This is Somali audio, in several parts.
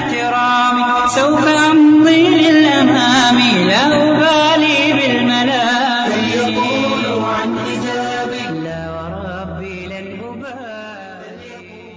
احترامي سوف أمضي للأمام لا أبالي بالملام يقولوا عن حجابي لا وربي لن أبالي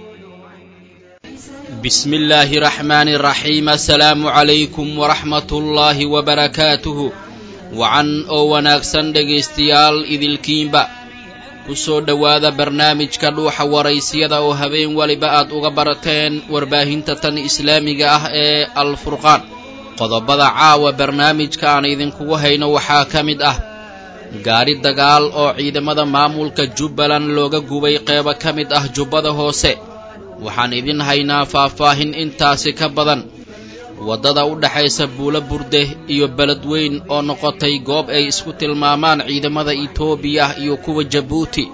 بسم الله الرحمن الرحيم السلام عليكم ورحمة الله وبركاته wacan oo wanaagsan dhegaystayaal idilkiinba ku soo dhowaada barnaamijka dhuuxa waraysyada oo habeen weliba aad uga barateen warbaahinta tan islaamiga ah ee alfurqaan qodobada caawa barnaamijka aan idinkugu hayno waxaa ka mid ah gaadhi dagaal oo ciidamada maamulka jubbaland looga gubay qeybo ka mid ah jubbada hoose waxaan idin haynaa faahfaahin intaasi ka badan waddada u dhexaysa buulo burde iyo beledweyn oo noqotay goob ay isku tilmaamaan ciidamada itoobiya iyo kuwa jabuuti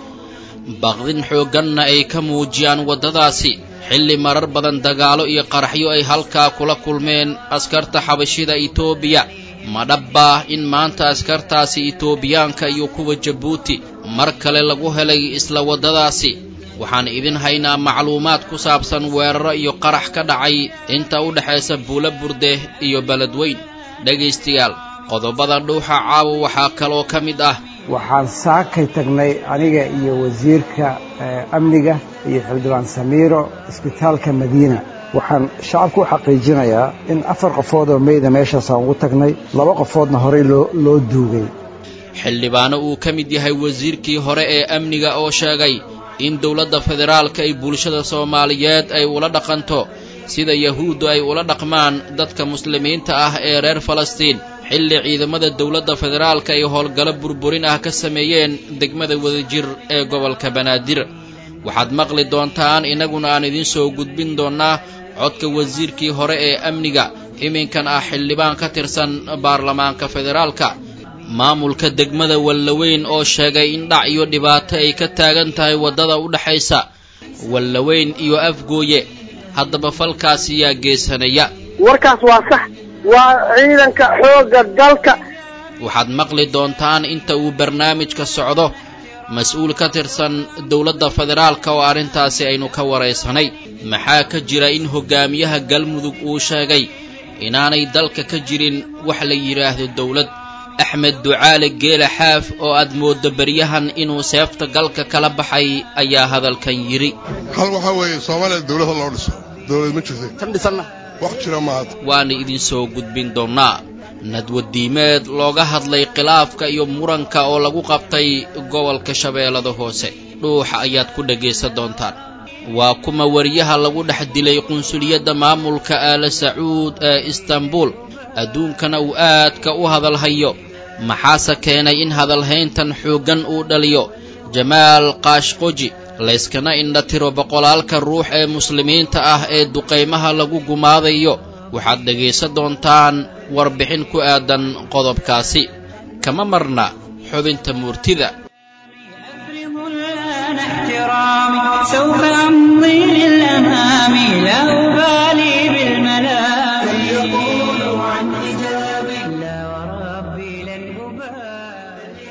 baqdin xoogganna ay ka muujiyaan waddadaasi xilli marar badan dagaalo iyo qaraxyo ay halkaa kula kulmeen askarta xabashida itoobiya ma dhabbaa in maanta askartaasi itoobiyaanka iyo kuwa jabuuti mar kale lagu helay isla waddadaasi waxaan idin haynaa macluumaad ku saabsan weeraro iyo qarax ka dhacay inta u dhexaysa buulo burde iyo beledweyn dhegaystayaal qodobada dhuuxa caawa waxaa kaloo ka mid ah waxaan saakay tagnay aniga iyo wasiirka amniga iyo xildhibaan samiiro isbitaalka madiina waxaan shacabku u xaqiijinayaa in afar qofood oo meyda meeshaasaan ugu tagnay laba qofoodna horey loo duugay xildhibaano uu ka mid yahay wasiirkii hore ee amniga oo sheegay in dowladda federaalka ay bulshada soomaaliyeed ay ula dhaqanto sida yahuuddu ay ula dhaqmaan dadka muslimiinta ah ee reer falastiin xilli ciidamada dowladda federaalka ay howlgallo burburin ah ka sameeyeen degmada wadajir ee gobolka banaadir waxaad maqli doontaan innaguna aan idiin soo gudbin doonnaa codka wasiirkii hore ee amniga iminkan ah xildhibaan ka tirsan baarlamaanka federaalka maamulka degmada wallaweyn oo sheegay in dhac iyo dhibaato ay ka taagan tahay waddada u dhexaysa wallaweyn iyo afgooye haddaba falkaasi yaa geesanaya warkaas waa sax waa ciidanka xoogga dalka waxaad maqli doontaan inta uu barnaamijka socdo mas-uul ka tirsan dowladda federaalka oo arrintaasi aynu ka waraysanay maxaa ka jira in hoggaamiyaha galmudug uu sheegay inaanay dalka ka jirin wax la yidhaahdo dowlad axmed ducaale geela xaaf oo aad mooddo beryahan inuu seefta galka kala baxay ayaa hadalkan yidhi hal waxaa weeye soomaaliya dowlad ha loo dhiso dowlad ma jirta kan dhisanna wax jira maad waana idin soo gudbin doonnaa nadwadiimeed looga hadlay khilaafka iyo muranka oo lagu qabtay gobolka shabeellada hoose dhuuxa ayaad ku dhegaysan doontaan waa kuma wariyaha lagu dhex dilay qunsuliyadda maamulka aala sacuud ee istanbul adduunkana uu aadka u hadalhayo maxaase keenay in hadalhayntan xooggan uu dhaliyo jamaal kaashqoji layskana indha tiro boqolaalka ruux ee muslimiinta ah ee duqaymaha lagu gumaadayo waxaad dhegaysan doontaan warbixin ku aadan qodobkaasi kama marna xubinta muurtida سوف أمضي للأمام لا أبالي بالملام يقولوا عن حجابي لا وربي لن أبالي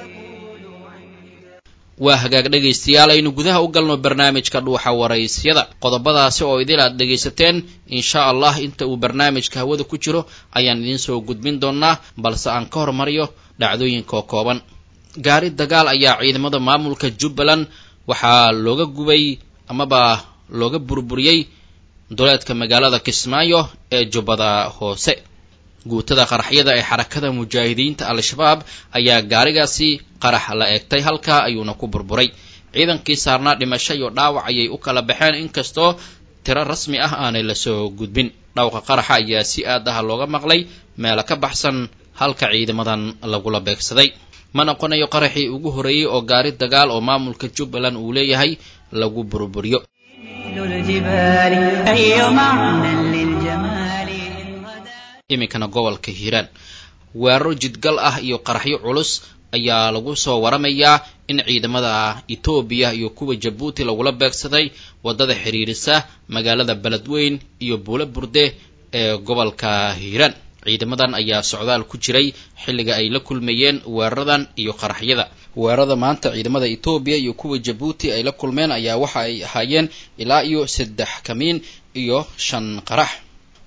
waa hagaag dhegaystayaal aynu gudaha u galno barnaamijka dhuuxa waraysyada qodobadaasi oo idil aad dhegaysateen insha allah inta uu barnaamijka hawada ku jiro ayaan idiin soo gudbin doonnaa balse aan ka hormariyo dhacdooyinkaoo kooban gaari dagaal ayaa ciidamada maamulka jubbaland waxaa looga gubay amaba looga burburiyey duleedka magaalada kismaayo ee jubbada hoose guutada qaraxyada ee xarakada mujaahidiinta al-shabaab ayaa gaarigaasi qarax la eegtay halkaa ayuuna ku burburay ciidankii saarnaa dhimasho iyo dhaawac ayay u kala baxeen inkastoo tiro rasmi ah aanay lasoo gudbin dhawqa qaraxa ayaa si aad ah looga maqlay meelo ka baxsan halka ciidamadan lagula beegsaday ma noqonayo qaraxii ugu horreeyey oo gaari dagaal oo maamulka jubbaland uu leeyahay lagu burburiyo الجبال أي معنى للجمال إن غدا iminkana gobolka hiiraan weeraro jidgal ah iyo qaraxyo culus ayaa lagu soo waramayaa in ciidamada etoobiya iyo kuwa jabuuti lagula beegsaday waddada xidhiirisa magaalada beledweyn iyo buulo burde ee gobolka hiiraan ciidamadan ayaa socdaal ku jiray xilliga ay la kulmayeen weeraradan iyo qaraxyada weerarada maanta ciidamada etoobiya iyo kuwa jabuuti ay la kulmeen ayaa waxa ay ahaayeen ilaa iyo saddex kamiin iyo shan qarax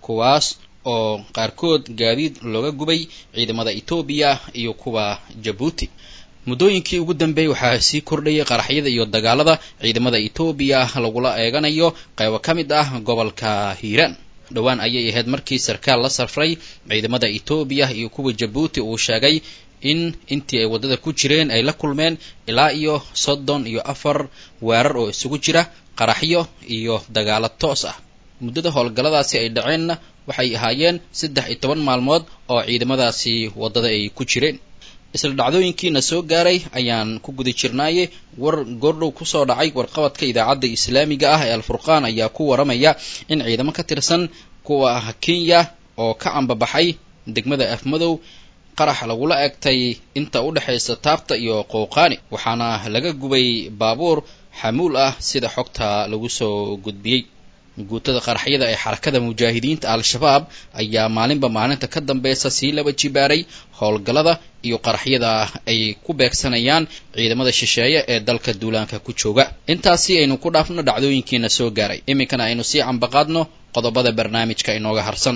kuwaas oo qaarkood gaadiid looga gubay ciidamada etoobiya iyo kuwa jabuuti muddooyinkii ugu dambeeyey waxaa sii kordhayay qaraxyada iyo dagaalada ciidamada etoobiya lagula eeganayo qaybo ka mid ah gobolka hiiraan dhowaan ayay ahayd markii sarkaal la safray ciidamada etoobiya iyo kuwa jabuuti uu sheegay in intii ay waddada ku jireen ay la kulmeen ilaa iyo soddon iyo afar weerar oo isugu jira qaraxyo iyo dagaalo toos ah muddada howlgalladaasi ay dhaceenna waxay ahaayeen saddex iyo toban maalmood oo ciidamadaasi waddada ay ku jireen isla dhacdooyinkiina soo gaaray ayaan ku guda jirnaaye war goordhow kusoo dhacay warqabadka idaacadda islaamiga ah ee alfurqaan ayaa ku waramaya in ciidamo ka tirsan kuwa kenya oo ka cambabaxay degmada afmadow qarax lagula egtay inta u dhexaysa taabta iyo qowqaani waxaana laga gubay baabuur xamuul ah sida xogta lagu soo gudbiyey guutada qaraxyada ee xarakada mujaahidiinta al-shabaab ayaa maalinba maalinta ka dambeysa sii laba jibaaray howlgallada iyo qaraxyada ay ku beegsanayaan ciidamada shisheeye ee dalka duulaanka ku jooga intaasi aynu ku dhaafno dhacdooyinkiina soo gaaray iminkana aynu sii cambaqaadno qodobada barnaamijka inooga harsan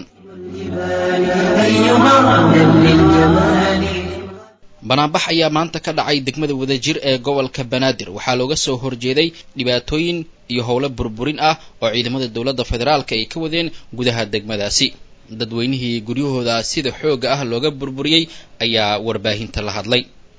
banaanbax ayaa maanta ka dhacay degmada wadajir ee gobolka banaadir waxaa looga soo horjeeday dhibaatooyin iyo howlo burburin ah oo ciidamada dowladda federaalka ay ka wadeen gudaha degmadaasi dadweynihii guryahooda sida xoogga ah looga burburiyey ayaa warbaahinta la hadlay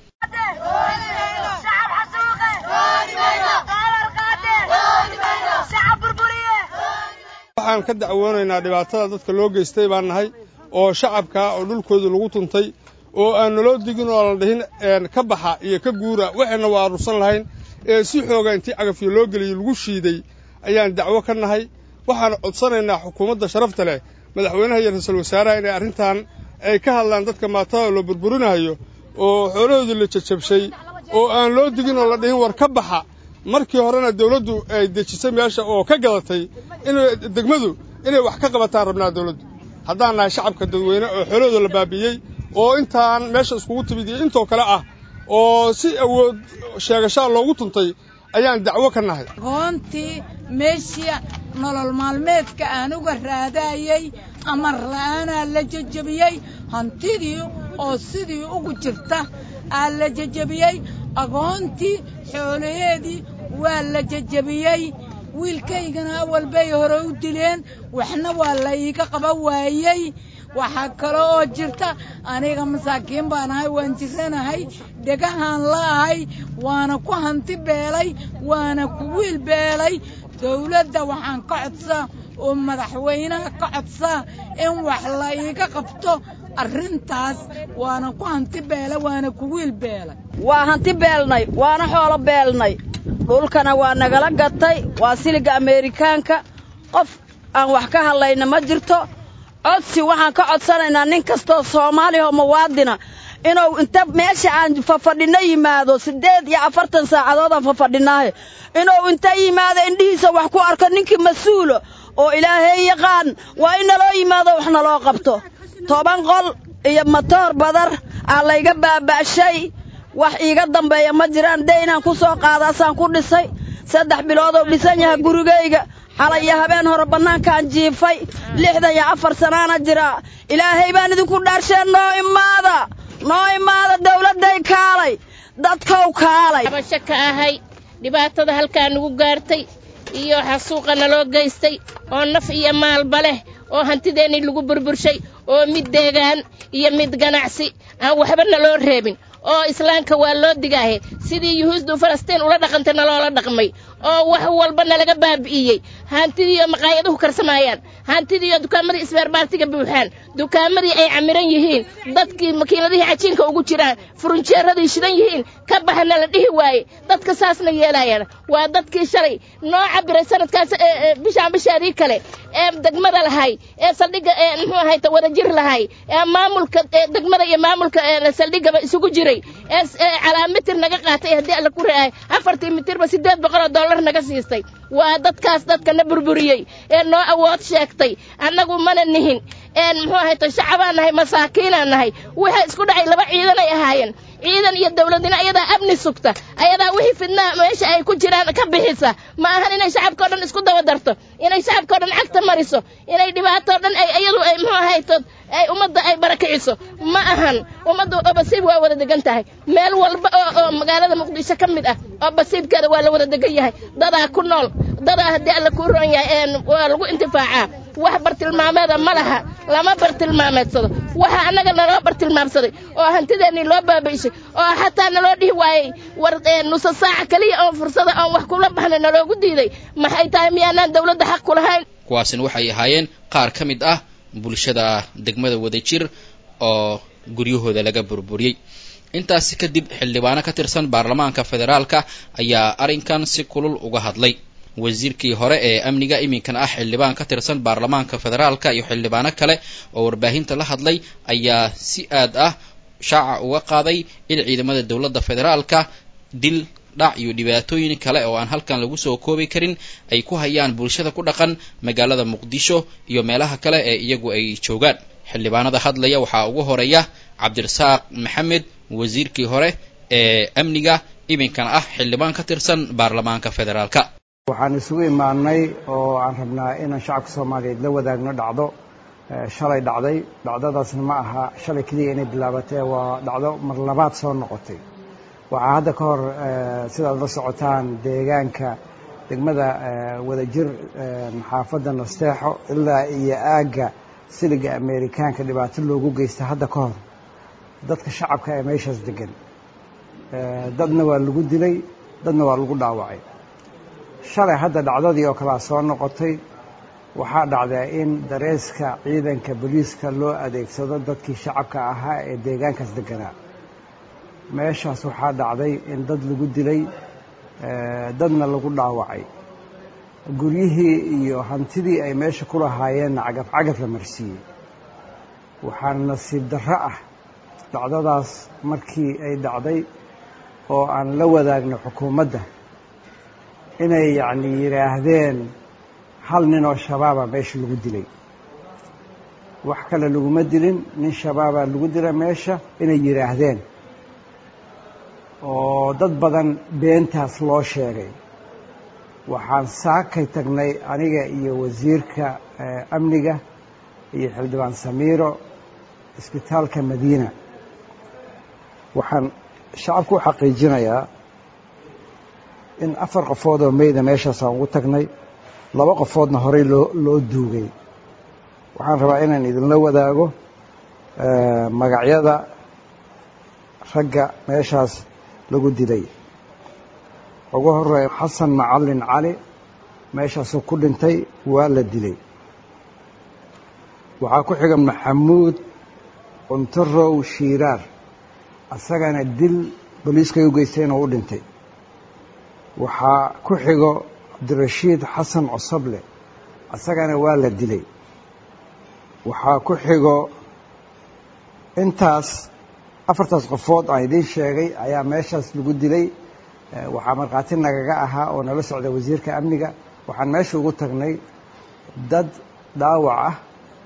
waxaan ka dacwoonaynaa dhibaatada dadka loo geystay baan nahay oo shacabka oo dhulkooda lagu tuntay oo aan naloo digin oo la dhihin ka baxa iyo ka guura waxayna waa aruursan lahayn ee si xooga intii cagafyo loo geliyey lagu shiiday ayaan dacwo ka nahay waxaan codsanaynaa xukuumadda sharafta leh madaxweynaha iyo ra-iisul wasaaraha inay arrintan ay ka hadlaan dadka maatada loo burburinayo oo xoolahoodii la jajabshay oo aan loo digin oo la dhihin war ka baxa markii horena dawladdu ay dejisay meesha oo ka gadatay in degmadu inay wax ka qabataan rabnaa dawladdu haddaan nahay shacabka dadweyne oo xoolahooda la baabi'iyey oo intaan meesha iskugu timid iyo intoo kale ah oo si awood sheegashaa loogu tuntay ayaan dacwo ka nahay aqoontii meeshii nolol maalmeedka aan uga raadaayey amar la'aanaa la jejebiyey hantidii oo sidii ugu jirta aa la jejebiyey aqoontii xoolaheedii waa la jejebiyey wiilkaygana awal bay hore u dileen waxna waa la iiga qaba waayey waxaa kale oo jirta aniga masaakiin baan ahay waan jiranahay dhegahaan la'ahay waana ku hanti beelay waana ku wiil beelay dawladda waxaan ka codsaa oo madaxweynaha ka codsaa in wax la iiga qabto arrintaas waana ku hanti beelay waana ku wiil beelay waa hanti beelnay waana xoolo beelnay dhulkana waa nagala gatay waa siliga ameerikaanka qof aan wax ka hadlayna ma jirto codsi waxaan ka codsanaynaa nin kastoo soomaaliya oo muwaadina inuu inta meesha aan fafadhinno yimaado siddeed iyo afartan saacadood aan fafadhinaahe inuu inta yimaado indhihiisa wax ku arko ninkii mas-uula oo ilaahay yaqaan waa in naloo yimaado wax naloo qabto toban qol iyo matoor badar aa layga baaba'shay wax iiga dambeeya ma jiraan daynaan ku soo qaadaasaan ku dhisay saddex biloodou dhisan yahay gurigayga xalay iyo habeen hore bannaankaan jiifay lixdan iyo afar sanaana jiraa ilaahay baan idinku dhaarsheen noo imaada noo imaada dawladday kaalay dadkow kaalay abasho ka ahay dhibaatada halkaa nagu gaartay iyo xasuuqa naloo geystay oo naf iyo maalba leh oo hantideennii lagu burburshay oo mid deegaan iyo mid ganacsi aan waxba naloo reebin oo islaamka waa loo digaahe sidii yuhuusdu falastiin ula dhaqantay naloola dhaqmay oo wax walba nalaga baabi'iyey hantidiiyo maqaayaduhu karsamaayaan hantidiiyo dukaamadii isbeerbaartiga buuxaan dukaamadii ay camiran yihiin dadkii makiinadihii cajiinka ugu jiraan furunjeeradii shidan yihiin ka baxana la dhihi waaye dadka saasna yeelaayaan waa dadkii shalay noo cabiray sanadkaas bishaan bishaadii kale ee degmada lahay ee saldhigga ee muxuu ahayta wadajir lahay ee maamulka degmada iyo maamulka saldhiggaba isugu jiray ee calaamitir naga qaatay haddii alla ku ra'ay afartii mitirba siddeed boqoloo dollar naga siistay waa dadkaas dadka na burburiyey ee noo awood sheegtay annagu mana nihin een muxuu ahayto shacabaan nahay masaakiinaan nahay waxay isku dhacay laba ciidanay ahaayeen ciidan iyo dowladnimo ayadaa amni sugta ayadaa wixii fidnaa meesha ay ku jiraan ka bixisa ma ahan inay shacabkao dhan isku daba darto inay shacabkao dhan cagta mariso inay dhibaatoo dhan ay iyadu ay muxuu ahayto ay ummadda ay barakiciso ma ahan ummadda oo basiib waa wada degan tahay meel walba oo oo magaalada muqdisho ka mid ah oo basiibkeeda waa la wada degan yahay dadaa ku nool dadaa haddii alla kuu roon yahay waa lagu intifaacaa wax bartilmaameeda ma laha lama bartilmaameedsado waxa annaga naloo bartilmaamsaday oo hantideennii loo baabayshay oo xataa naloo dhihi waayey war nusa saaca keliya oon fursada oon wax kula baxnay naloogu diiday maxay tahay miyaanaan dawladda xaq ku lahayn kuwaasina waxay ahaayeen qaar ka mid ah bulshada degmada wadajir oo guryahooda laga burburiyey intaasi kadib xildhibaano ka tirsan baarlamaanka federaalka ayaa arrinkan si kulul uga hadlay wasiirkii hore ee amniga iminkan ah xildhibaan ka tirsan baarlamaanka federaalka iyo xildhibaano kale oo warbaahinta la hadlay ayaa si aad ah shaaca uga qaaday in ciidamada dowladda federaalka dil dhac iyo dhibaatooyin kale oo aan halkan lagu soo koobi karin ay ku hayaan bulshada ku dhaqan magaalada muqdisho iyo meelaha kale ee iyagu ay joogaan xildhibaanada hadlaya waxaa ugu horeeya cabdirasaaq maxamed wasiirkii hore ee amniga iminkan ah xildhibaan ka tirsan baarlamaanka federaalka waxaan isugu imaanay oo aan rabnaa inaan shacabka soomaaliyeed la wadaagno dhacdo shalay dhacday dhacdadaasna ma aha shalay keliya inay bilaabatee waa dhacdo mar labaad soo noqotay waxaa hadda ka hor sidaad la socotaan deegaanka degmada wadajir xaafadda nasteexo ilaa iyo aagga siliga amerikaanka dhibaato loogu geysta hadda ka hor dadka shacabka ee meeshaas degan dadna waa lagu dilay dadna waa lagu dhaawacay shalay hadda dhacdadii oo kalea soo noqotay waxaa dhacdaa in dareeska ciidanka booliiska loo adeegsado dadkii shacabka ahaa ee deegaankaas deganaa meeshaas waxaa dhacday in dad lagu dilay dadna lagu dhaawacay guryihii iyo hantidii ay meesha ku lahaayeenna cagaf cagaf la marsiiyey waxaana nasiib darro ah dhacdadaas markii ay dhacday oo aan la wadaagno xukuumadda inay yacni yidhaahdeen hal nin oo shabaaba meesha lagu dilay wax kale laguma dilin nin shabaabaa lagu dila meesha inay yidhaahdeen oo dad badan beentaas loo sheegay waxaan saakay tagnay aniga iyo wasiirka amniga iyo xildhibaan samiiro isbitaalka madiina waxaan shacabku u xaqiijinayaa in afar qofood oo meyda meeshaasaan ugu tagnay laba qofoodna horey loo loo duugay waxaan rabaa inaan idinla wadaago magacyada ragga meeshaas lagu dilay ugu horeeya xasan macallin cali meeshaasuu ku dhintay waa la dilay waxaa ku xiga maxamuud cuntarow shiiraar asagana dil boliiskay u geystay inuu u dhintay waxaa ku xigo cabdirashiid xasan cosable asagana waa la dilay waxaa ku xigo intaas afartaas qofood aan idiin sheegay ayaa meeshaas lagu dilay waxaa markhaati nagaga ahaa oo nala socda wasiirka amniga waxaan meesha ugu tagnay dad dhaawac ah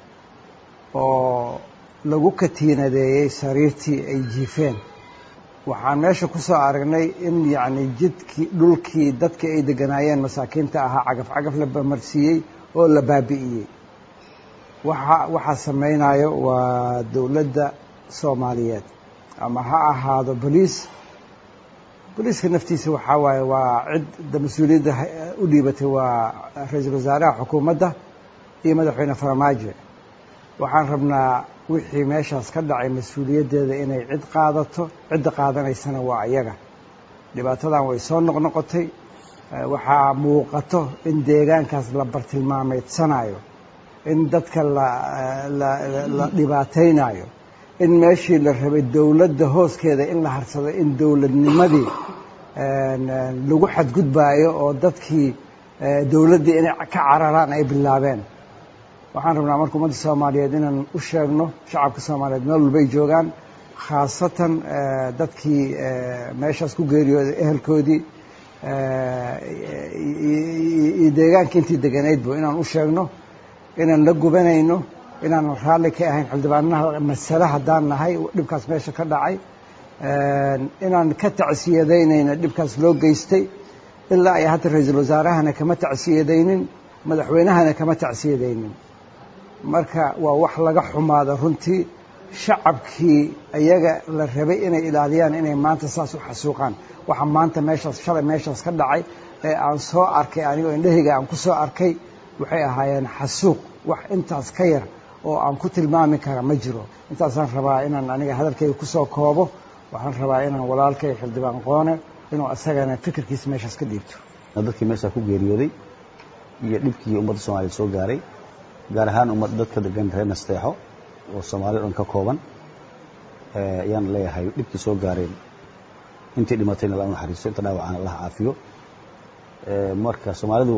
oo lagu katiinadeeyey sariirtii ay jiifeen waxaan meesha ku soo aragnay in yacni jidkii dhulkii dadka ay deganaayeen masaakiinta ahaa cagaf cagaf la bamarsiiyey oo la baabi'iyey waxa waxaa samaynayo waa dowladda soomaaliyeed ama ha ahaado boliis boliiska naftiisa waxaa waaye waa cidda mas-uuliyadda u dhiibatay waa ra-iisul wasaaraha xukuumadda iyo madaxweyne farmaajo waxaan rabnaa wixii meeshaas ka dhacay mas-uuliyaddeeda inay cid qaadato cidda qaadanaysana waa iyaga dhibaatadan way soo noqnoqotay waxaa muuqato in deegaankaas la bartilmaameedsanayo in dadka la dhibaataynayo in meeshii la rabay dowladda hooskeeda in la harsado in dowladnimadii lagu xadgudbaayo oo dadkii dowladdii inay ka cararaan ay bilaabeen waxaan rabnaa marka ummadda soomaaliyeed inaan u sheegno shacabka soomaaliyeed meel walba ay joogaan khaasatan dadkii meeshaas ku geeriyooday ehelkoodii iyo deegaanka intii deganaydba inaan u sheegno inaan la gubanayno inaan raalli ka ahayn xildhibaanaha masale haddaan nahay dhibkaas meesha ka dhacay inaan ka tacsiyadaynayna dhibkaas loo geystay ilaa ay hadda ra-iisul wasaarahana kama tacsiyadaynin madaxweynahana kama tacsiyadaynin marka waa wax laga xumaada runtii shacabkii ayaga la rabay inay ilaaliyaan inay maanta saas u xasuuqaan waxa maanta meeshaas shalay meeshaas ka dhacay ee aan soo arkay anigoo indhahayga aan ku soo arkay waxay ahaayeen xasuuq wax intaas ka yar oo aan ku tilmaami kara ma jiro intaasaan rabaa inaan aniga hadalkayga ku soo koobo waxaan rabaa inaan walaalkay xildhibaan qoone inuu asagana fikirkiisa meeshaas ka dhiibto dadkii meeshaa ku geeriyooday iyo dhibkii ummadda soomaliya soo gaaray gaar ahaan ummad dadka degan reer nasteexo oo soomaaliya dhan ka kooban ayaan leeyahay dhibkii soo gaareen intii dhimatayna alla naxariisto inta dhaawacana allah caafiyo marka soomaalidu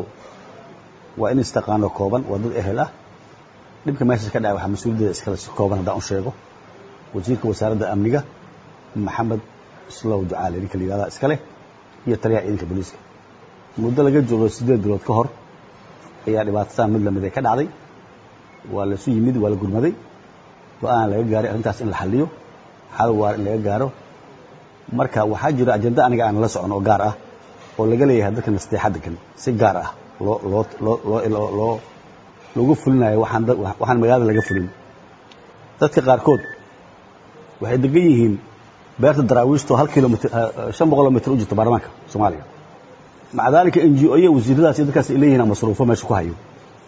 waa in istaqaano kooban waa dad ehel ah dhibka meeshaas ka dhacay waxaa mas-uuliyaddeeda iskale si kooban haddaan u sheego wasiirka wasaaradda amniga maxamed islow ducaale ninka la yihahdaa iska leh iyo taliyaha ciidanka booliiska muddo laga joogo siddeed bilood ka hor ayaa dhibaatataan mid lamid ay ka dhacday waa laisu yimid waa la gurmaday go-aan laga gaaray arrintaas in la xalliyo xal waar in laga gaaro marka waxaa jira ajenda aniga aan la socon oo gaar ah oo laga leeyahay dadka nasteexa degan si gaar ah loo loo loo loo loo loogu fulinayo waxaan waxaan magaalada laga fulin dadka qaarkood waxay degan yihiin beerta daraawiishto hal kilomitr shan boqoloo mitr u jirta baarlamaanka soomaaliya maca daalika n g o iyo wasiiradaas iyo dadkaas ay leeyihin masruufo meesha ku hayo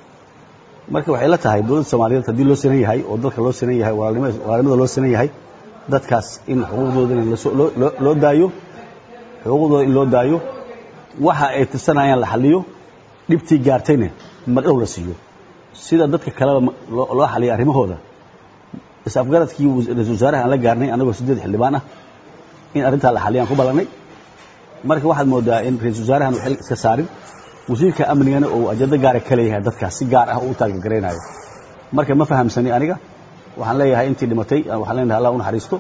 marka waxay la tahay dowladda soomaaliyeed haddii loo sinan yahay oo dalka loo sinan yahay walaalnimada loo sinan yahay dadkaas in xuquuqdooda in loo daayo xuquuqdooda in loo daayo waxa ay tirsanayaan la xaliyo dhibtii gaartayna madhow la siiyo sida dadka kaleba loo xaliya arrimahooda is-afgaradkii ra-isul wasaaraha aan la gaarnay annagoo siddeed xildhibaan ah in arrintaa la xaliyaan ku ballannay marka waxaad moodaa in ra-isul wasaarahan uu xil iska saarin wasiirka amnigana uu ajando gaara ka leeyahay dadkaas si gaar ah uu taagegaraynayo marka ma fahamsani aniga waxaan leeyahay intii dhimatay waxaan leenahay allah u naxariisto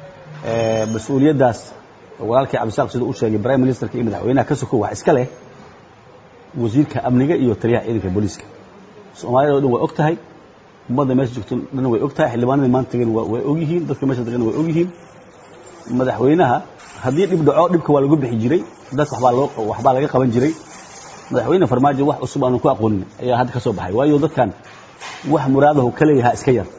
mas-uuliyaddaas walaalkii cabdisaaq sida u sheegay prime ministerka iyo madaxweynaha ka sokow wax iska leh wasiirka amniga iyo taliyaha ciidanka booliiska soomaaliyada o dhan way og tahay ummadda meesha joogto dhan way og tahay xildhibaanadii maanta tegan way og yihiin dadka meesha degan way og yihiin madaxweynaha haddii dhib dhaco dhibka waa lagu bixi jiray dadka waxbaa loo waxbaa laga qaban jiray madaxweyne farmaajo wax cusub aanan ku aqoonin ayaa hadda ka soo baxay waayo dadkan wax muraadahu ka leeyahaa iska yar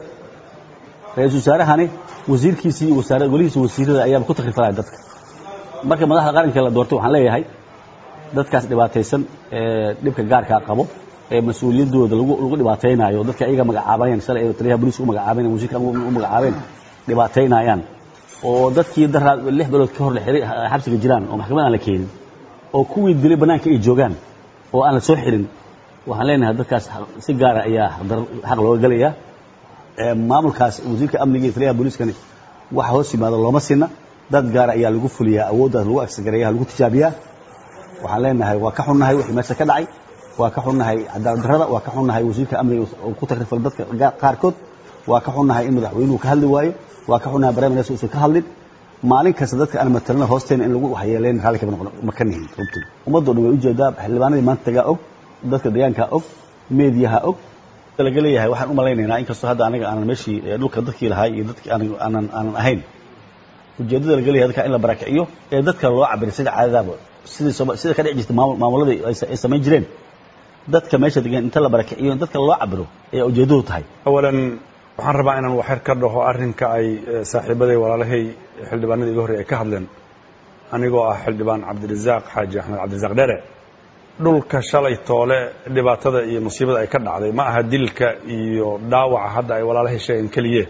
ra-iisul wasaarahani wasiirkiisii iyo wasaara golihiisa wasiirada ayaaba ku takrifalaya dadka marka madaxda qaranka la doortay waxaan leeyahay dadkaas dhibaataysan ee dhibka gaarkaa qabo ee mas-uuliyaddooda lagu lagu dhibaataynaayo dadka ayaga magacaabanayaan shalay ay taliyaha booliiska u magacaabanayaan wasiirka u magacaabeen dhibaataynayaan oo dadkii daraa lix bilood ka hor la xiray xabsiga jiraan oo maxkamad aan la keenin oo kuwii dilay bannaanka ay joogaan oo aan la soo xirin waxaan leenahay dadkaas si gaara ayaa xaq looga gelayaa maamulkaas wasiirka amniga iyo taliyaha booliiskani waxa hoos yimaada looma sinna dad gaara ayaa lagu fuliyaa awooddaas lagu agsagareeya lagu tijaabiyaa waxaan leenahay waa ka xunnahay wixii meesha ka dhacay waa ka xunnahay cadaalad darrada waa ka xunnahay wasiirka amniga oo ku takrifal dadka qaarkood waa ka xunnahay in madaxweynuhu ka hadli waayo waa ka xunnahay prime minister uusan ka hadlin maalin kasta dadka aan matalana hoosteena in lagu waxyeeleyn raalli kama noqon ma ka nihin runtii ummaddo dhan way ujeedaa xildhibaanadii maanta tagaa og dadka deegaankaa og meediyaha og laga leeyahay waxaan u malaynaynaa inkastoo hadda anaga aanan meeshii dhulka dadkii lahaay iyo dadkii aanan aanan ahayn ujeeddada laga leeyahay dadka in la barakiciyo ee dadka loo cabiray sida caadadaaba sidii sida ka dhici jirta maamuladii ay samayn jireen dadka meesha degan inta la barakiciyo in dadka loo cabiro ayaa ujeeddadu tahay awalan waxaan rabaa inaan waxyar ka dhaho arrinka ay saaxiibaday walaalahay xildhibaanadii iga horrey ay ka hadleen anigoo ah xildhibaan cabdirasaaq xaaji axmed cabdirasaaq dhere dhulka shalay toole dhibaatada iyo musiibada ay ka dhacday ma aha dilka iyo dhaawaca hadda ay walaalahay sheegeen keliye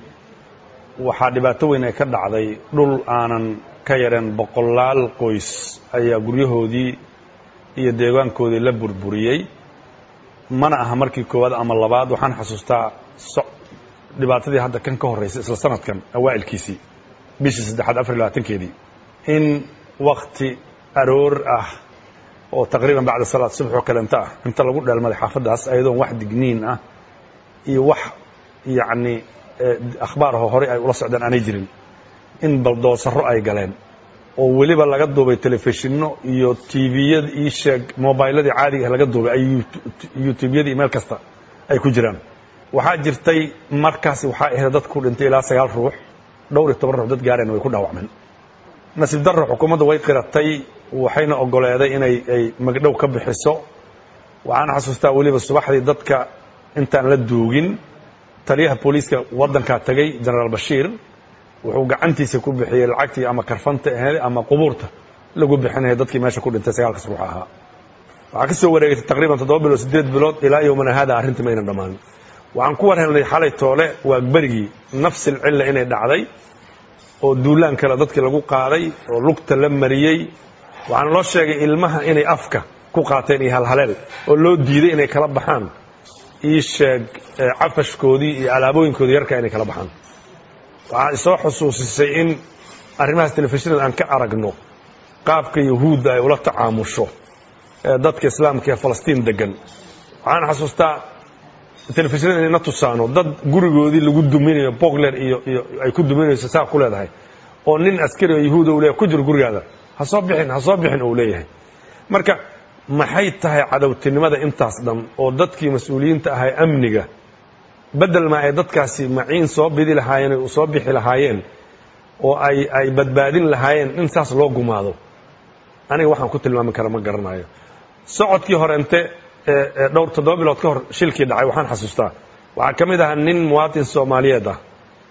waxaa dhibaato weyn ay ka dhacday dhul aanan ka yareen boqolaal qoys ayaa guryahoodii iyo deegaankoodii la burburiyey mana aha markii koowaad ama labaad waxaan xasuustaa dhibaatadii hadda kan ka horraysay isla sanadkan awaa'ilkiisii bishii saddexaad afar iyo labaatankeedii in wakti aroor ah oo taqriiban bacda salaad subax oo kalenta ah inta lagu dheelmaday xaafaddaas ayadoon wax digniin ah iyo wax yacni akhbaar aho horey ay ula socdaan aanay jirin in baldoosaro ay galeen oo weliba laga duubay telefishinno iyo tviyad ii sheeg mobiladii caadiga ah laga duubay ay youtubeyadii meel kasta ay ku jiraan waxaa jirtay markaas waxaa ahayd dad ku dhintay ilaa sagaal ruux dhowr iyo toban ruux dad gaareen way ku dhaawacmeen nasiib darro xukuumadda way qiratay waxayna ogoleeday inay ay magdhow ka bixiso waxaan xasuustaa weliba subaxdii dadka intaan la duugin taliyaha booliiska waddankaa tegey jenaraal bashiir wuxuu gacantiisa ku bixiyey lacagtii ama karfanta aheed ama qubuurta lagu bixinaya dadkii meesha ku dhintay sagaalkas ruux ahaa waxaa ka soo wareegatay taqriiban toddoba bilood siddeed bilood ilaa yowmana haada arrintii mayna dhammaan waxaan ku war helnay xalay toole waa berigii nafsil cilla inay dhacday oo duulaan kale dadkii lagu qaaday oo lugta la mariyey waxaana loo sheegay ilmaha inay afka ku qaateen iyo halhaleel oo loo diiday inay kala baxaan ii sheeg cafashkoodii iyo alaabooyinkoodii yarka inay kala baxaan waxaa isoo xusuusisay in arrimahaas telefishinada aan ka aragno qaabka yahuudda ay ula tacaamusho dadka islaamka ee falastiin degan waxaan xasuustaa telefishinada inayna tusaano dad gurigoodii lagu duminayo bogler iyo iyo ay ku duminayso saa ku leedahay oo nin askari oo yahuuda uu leeyahay ku jiro gurigaada ha soo bixin ha soo bixin uu leeyahay marka maxay tahay cadowtinimada intaas dhan oo dadkii mas-uuliyiinta ahay amniga bedel ma ay dadkaasi maciin soo bidi lahaayeen ay soo bixi lahaayeen oo ay ay badbaadin lahaayeen in saas loo gumaado aniga waxaan ku tilmaami kara ma garanayo socodkii horente dhowr toddoba bilood ka hor shilkii dhacay waxaan xasuustaa waxaa ka mid ahaa nin muwaatin soomaaliyeed ah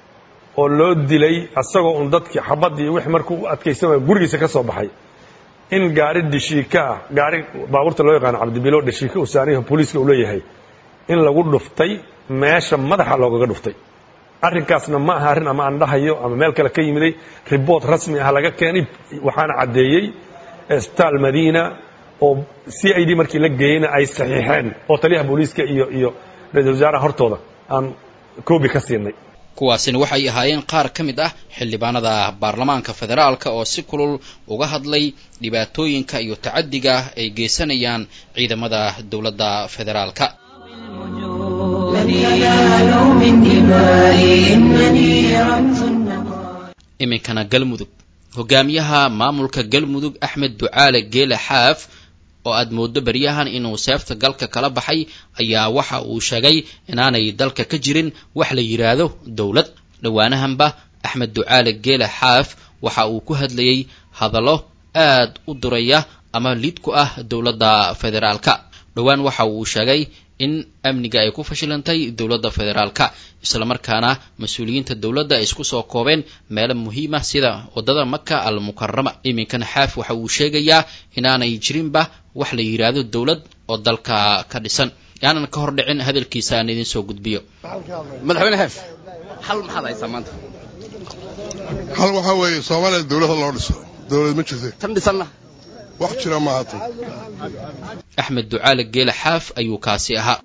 oo loo dilay asagoo un dadkii xabad iyo wixii markuu u adkaysan waaya gurigiisa ka soo baxay in gaari dhashiika ah gaari baabuurta loo yaqaano cabdibilo dhashiika uu saaniyaha booliiska uu leeyahay in lagu dhuftay meesha madaxa loogaga dhuftay arrinkaasna ma aha arrin ama aan dhahayo ama meel kale ka yimiday riboort rasmi ah laga keenay waxaana caddeeyey isbitaal madiina oo c i d markii la geeyeyna ay saxiixeen oo taliyaha booliiska iyo iyo ra-isul wasaaraha hortooda aan koobi ka siinay kuwaasina waxay ahaayeen qaar ka mid ah xildhibaanada baarlamaanka federaalka oo si kulul uga hadlay dhibaatooyinka iyo tacadiga ay geysanayaan ciidamada dowladda federaalka iminkana galmudug hogaamiyaha maamulka galmudug axmed ducaale geele xaaf oo aad mooddo beryahan inuu seefta galka kala baxay ayaa waxa uu sheegay inaanay dalka ka jirin wax la yidhaahdo dowlad dhowaanahanba axmed ducaale geele xaaf waxa uu ku hadlayey hadallo aad u duraya ama lid ku ah dowladda federaalka dhowaan waxa uu sheegay in amniga ay ku fashilantay dowladda federaalka islamarkaana mas-uuliyiinta dowladda ay isku soo koobeen meelo muhiima sida waddada maka al mukarama iminkana xaaf waxa uu sheegayaa inaanay jirinba wax la yidhaahdo dowlad oo dalka ka dhisan yaanan ka hor dhicin hadalkiisa aan idin soo gudbiyo madaxweyne xeef hal maxaad haysaa maanta hal waxaa weeye soomaaliya dowladda loo dhiso dowlad ma jirta tan dhisanna wax jira ma haatan axmed ducaale geele xaaf ayuu kaasi ahaa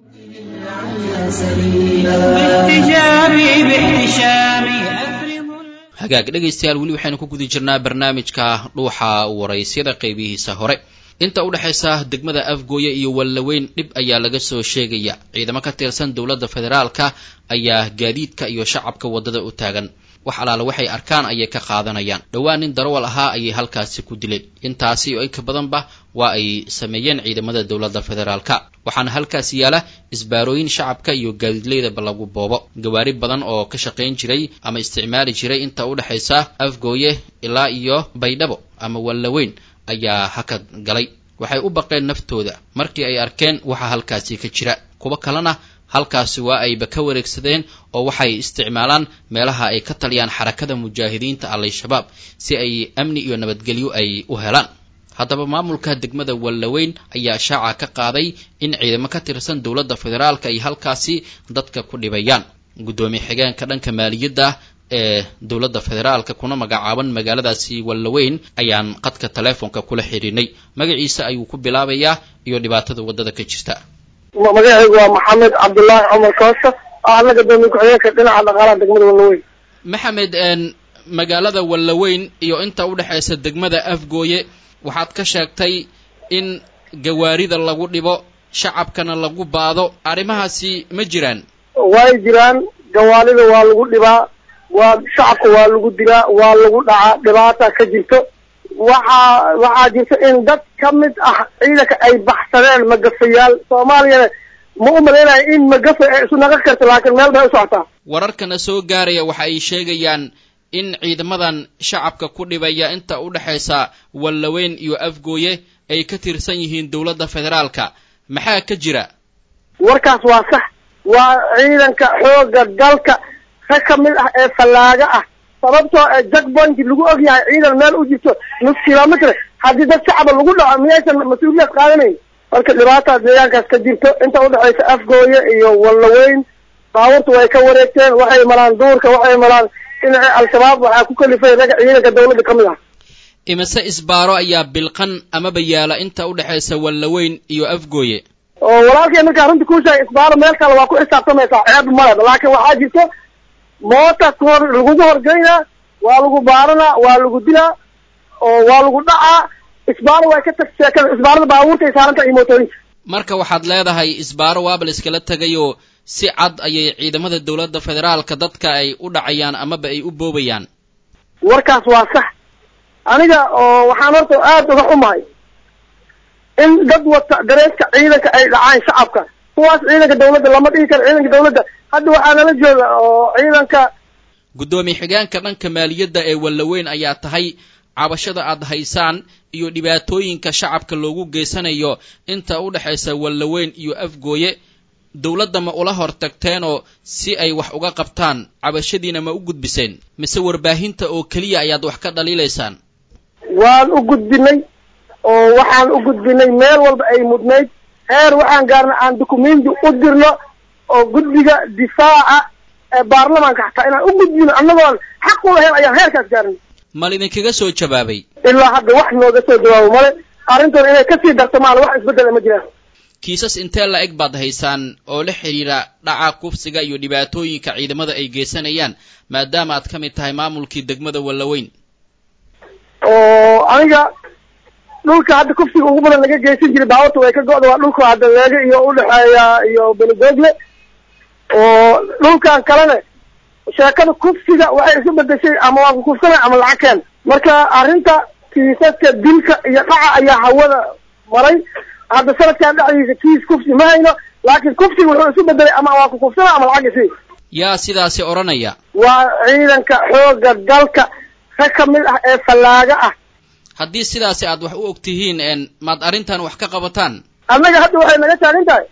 hagaag dhegaystayaal weli waxaynu ku guda jirnaa barnaamijka dhuuxa waraysyada qaybihiisa hore inta u dhexaysa degmada afgooye iyo wallaweyn dhib ayaa laga soo sheegaya ciidamo ka tirsan dowladda federaalka ayaa gaadiidka iyo shacabka waddada u taagan wax alaale waxay arkaan ayay ka qaadanayaan dhowaan nin darawal ahaa ayay halkaasi ku dileen intaasi oo inka badanba waa ay sameeyeen ciidamada dowladda federaalka waxaana halkaasi yaala isbaarooyin shacabka iyo gaadiidleydaba lagu boobo gawaari badan oo ka shaqayn jiray ama isticmaali jiray inta u dhexaysa afgooye ilaa iyo baydhabo ama wallaweyn ayaa hakad galay waxay u baqeen naftooda markii ay arkeen waxa halkaasi ka jira kuwo kalena halkaasi waa ayba ka wareegsadeen oo waxay isticmaalaan meelaha ay ka taliyaan xarakada mujaahidiinta al-shabaab si ay amni iyo nabadgelyo ay u helaan haddaba maamulka degmada wallaweyn ayaa shaaca ka qaaday in ciidamo ka tirsan dowladda federaalka ay halkaasi dadka ku dhibayaan guddoomiye xigeenka dhanka maaliyadda ee dowladda federaalka kuna magacaaban magaaladaasi wallaweyn ayaan qadka teleefonka kula xidhiinay magaciisa ayuu ku bilaabayaa iyo dhibaatada waddada ka jirta magacaygu waa maxamed cabdullaahi cumar koosa ahna gadoomiye ku-xigeenka dhinaca dhaqaalaha degmada wallaweyn maxamed magaalada wallaweyn iyo inta u dhexaysa degmada afgooye waxaad ka sheegtay in gawaarida lagu dhibo shacabkana lagu baado arrimahaasi ma jiraan way jiraan gawaalida waa lagu dhibaa waa shacabka waa lagu dilaa waa lagu dhacaa dhibaata ka jirto waxaa waxaa jirta in dad ka mid ah ciidanka ay baxsadeen magafayaal soomaaliyana ma u malaynayo in magafa ay isu naqan karto laakiin meel bay u socotaa wararkana soo gaaraya waxa ay sheegayaan in ciidamadan shacabka ku dhibaya inta u dhexaysa wallaweyn iyo afgooye ay ka tirsan yihiin dowladda federaalka maxaa ka jira warkaas waa sax waa ciidanka xoogga dalka ka ka mid ah ee fallaaga ah sababtoo ee jackpoint lagu og yahay ciidan meel u jirto nus kilomitr haddii dad shacaba lagu dhaco miyaysan mas-uuliyad qaadanayn marka dhibaataas deegaankaas ka jirto inta udhexaysa afgooye iyo wallaweyn baabuurta way ka wareegteen waxay maraan duurka waxay maraan dhinaca al-shabaab waxaa ku kalifay raga ciidanka dawladda ka mid ah imise isbaaro ayaa bilqan amaba yaala inta u dhexaysa wallaweyn iyo afgooye oo walaalkay markaa runta kuu sheegay isbaaro meel kale waa ku xisaabtamaysaa ceeb male laakiin waxaa jirto moota kahor lagugu horgeynaa waa lagu baaranaa waa lagu dilaa oo waa lagu dhacaa isbaaro way ka tag sheekada isbaarada baabuurta ay saaran tahay iyo mootooyinka marka waxaad leedahay isbaaro waaba la iskala tegayoo si cad ayay ciidamada dowladda federaalka dadka ay u dhacayaan amaba ay u boobayaan warkaas waa sax aniga oo waxaan horta aada uga xumahay in dad wata dareeska ciidanka ay dhacaan shacabka kuwaas ciidanka dawladda lama dhihi karo ciidanka dawladda hadda waxaa nala jooga oo ciidanka guddoomiye xigeenka dhanka maaliyadda ee wallaweyn ayaa tahay cabashada aad haysaan iyo dhibaatooyinka shacabka loogu geysanayo inta u dhexaysa wallaweyn iyo afgooye dowladda ma ula hor tagteenoo si ay wax uga qabtaan cabashadiina ma u gudbiseen mise warbaahinta oo keliya ayaad wax ka dhaliilaysaan waan u gudbinay oo waxaan u gudbinay meel walba ay mudnayd heer waxaan gaarnay aan dukumenti u dirno oo guddiga difaaca ee baarlamaanka xataa inaan u gudbino annagoon xaq u lahayn ayaan heerkaas gaarnay ma lidinkaga soo jawaabay ilaa hadda wax nooga soo jawaabo male arrintoona inay kasii darsamaan wax isbeddela ma jiraan kiisas intee la eg baad haysaan oo la xidhiira dhaca kufsiga iyo dhibaatooyinka ciidamada ay geysanayaan maadaama aad ka mid tahay maamulkii degmada wallaweyn oo aniga dhulka hadda kufsiga ugu badan laga geysan jiray baawarta way ka go'da waa dhulka hadda leega iyo udhexeeya iyo beledoogle oo dhulkan kalene sheekada kufsiga waxay isu bedeshay ama waa kukufsana ama lacag keen marka arrinta kiisaska dilka iyo dhaca ayaa hawada maray hadda sanadkan dhexdiisa kiis kufsi ma hayno laakiin kufsiga wuxuu isu bedelay ama waa kukufsana ama lacag isi yaa sidaasi odhanaya waa ciidanka xoogga dalka ka ka mid ah ee fallaaga ah haddii sidaasi aad wax u og tihiin maad arrintan wax ka qabataan annaga hadda waxay naga taagan tahay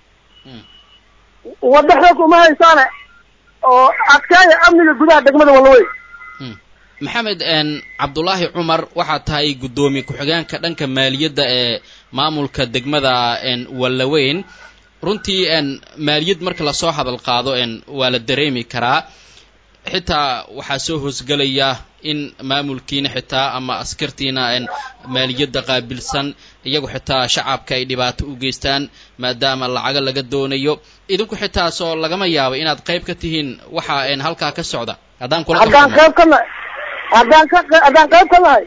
waddo xoog uma haysaane oo adkaaya amniga gudaha degmada wallaweyn maxamed cabdulaahi cumar waxaad tahay guddoomiye ku-xigeenka dhanka maaliyadda ee maamulka degmada wallaweyn runtii maaliyad marka lasoo hadal qaado waa la dareemi karaa xitaa waxaa soo hoosgelaya in maamulkiina xitaa ama askartiina maaliyadda qaabilsan iyagu xitaa shacabka ay dhibaato u geystaan maadaama lacago laga doonayo idinku xitaa soo lagama yaabo inaad qayb ka tihiin waxa halkaa ka socda haddaan kula haddaan qayb ka nahay haddaan ka haddaan qayb ka nahay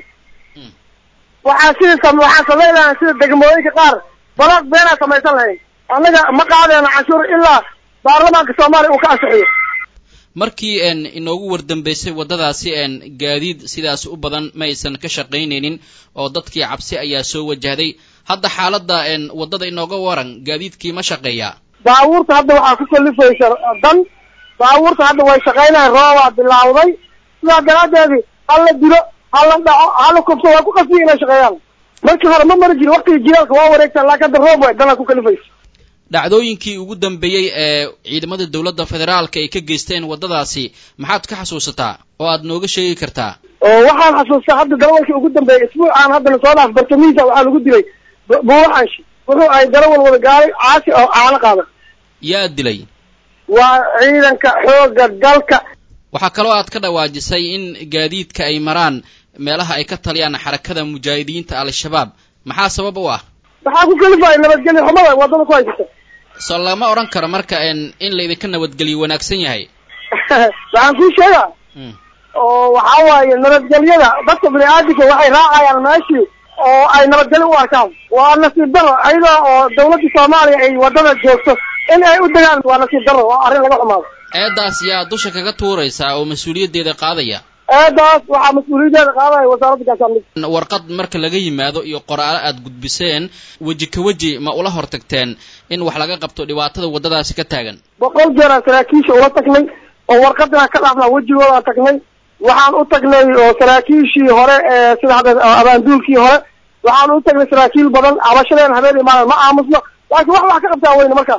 waxaa sida sam waxaan samayn lahayn sida degmooyinka qaar balaaq beenaa samaysan lahayn annaga ma qaadayno canshuur ilaa baarlamaanka soomaaliya uu ka ansixiyo markii inoogu wardambeysay waddadaasi gaadiid sidaas u badan ma aysan ka shaqaynaynin oo dadkii cabsi ayaa soo wajahday hadda xaaladda waddada inooga waran gaadiidkii ma shaqeeyaa baabuurta hadda waxaa ku kalifaysa dan baabuurta hadda way shaqaynayan roobaa bilaawday sidaa daraaddeedi hala dilo hala dhaco hala kubso waa ku qasbiya inay shaqeeyaan markii hore ma mari jirin waktigii jilaalka waa wareegtaan laakiin hadda roob way danaa ku kalifaysa dhacdooyinkii ugu dambeeyey ee ciidamada dowladda federaalka ay ka geysteen waddadaasi maxaad ka xasuusataa oo aad nooga sheegi kartaa oo waxaan xasuustaa hadda darawalkii ugu dambeeyey isbuucaan haddana soo dhaaf bartamiisa waxaa lagu dilay buuxanshi wuxuu ahay darawal wada gaaray caasi oo caano qaada yaa dilay waa ciidanka xoogga dalka waxaa kaloo aad ka dhawaajisay in gaadiidka ay maraan meelaha ay ka taliyaan xarakada mujaahidiinta al-shabaab maxaa sabab u ah waxaa ku kalifaya nabadgelyo xumada waddada ku haysata soo lama odhan karo marka in laydinka nabadgeliyo wanaagsan yahay waxaan kuu sheegaa oo waxaa waaye nabadgelyada dadka bini aadamka waxay raacayaan meeshii oo ay nabadgelyo u arkaan waa nasiib daro ayadoo oo dawladda soomaaliya ay waddada joogto in ay u degaan waa nasiib daro waa arrin laga xumaado eedaas yaa dusha kaga tuuraysaa oo mas-uuliyaddeeda qaadaya eedaas waxaa mas-uuliyaddeeda qaadaya wasaaradda gaashaandhig warqad marka laga yimaado iyo qoraalo aad gudbiseen weji ka weji ma ula hor tagteen in wax laga qabto dhibaatada waddadaasi ka taagan boqol jeeraan saraakiisha ula tagnay oo warqadinaan ka dhaafnaa wejigoodaan tagnay waxaan u tagnay oo saraakiishii hore ee sida hadda abaanduulkii hore waxaan u tagnay saraakiil badan cabashadeen habeen imaanan ma aamusno laakiin wax wax ka qabtaa weyne markaan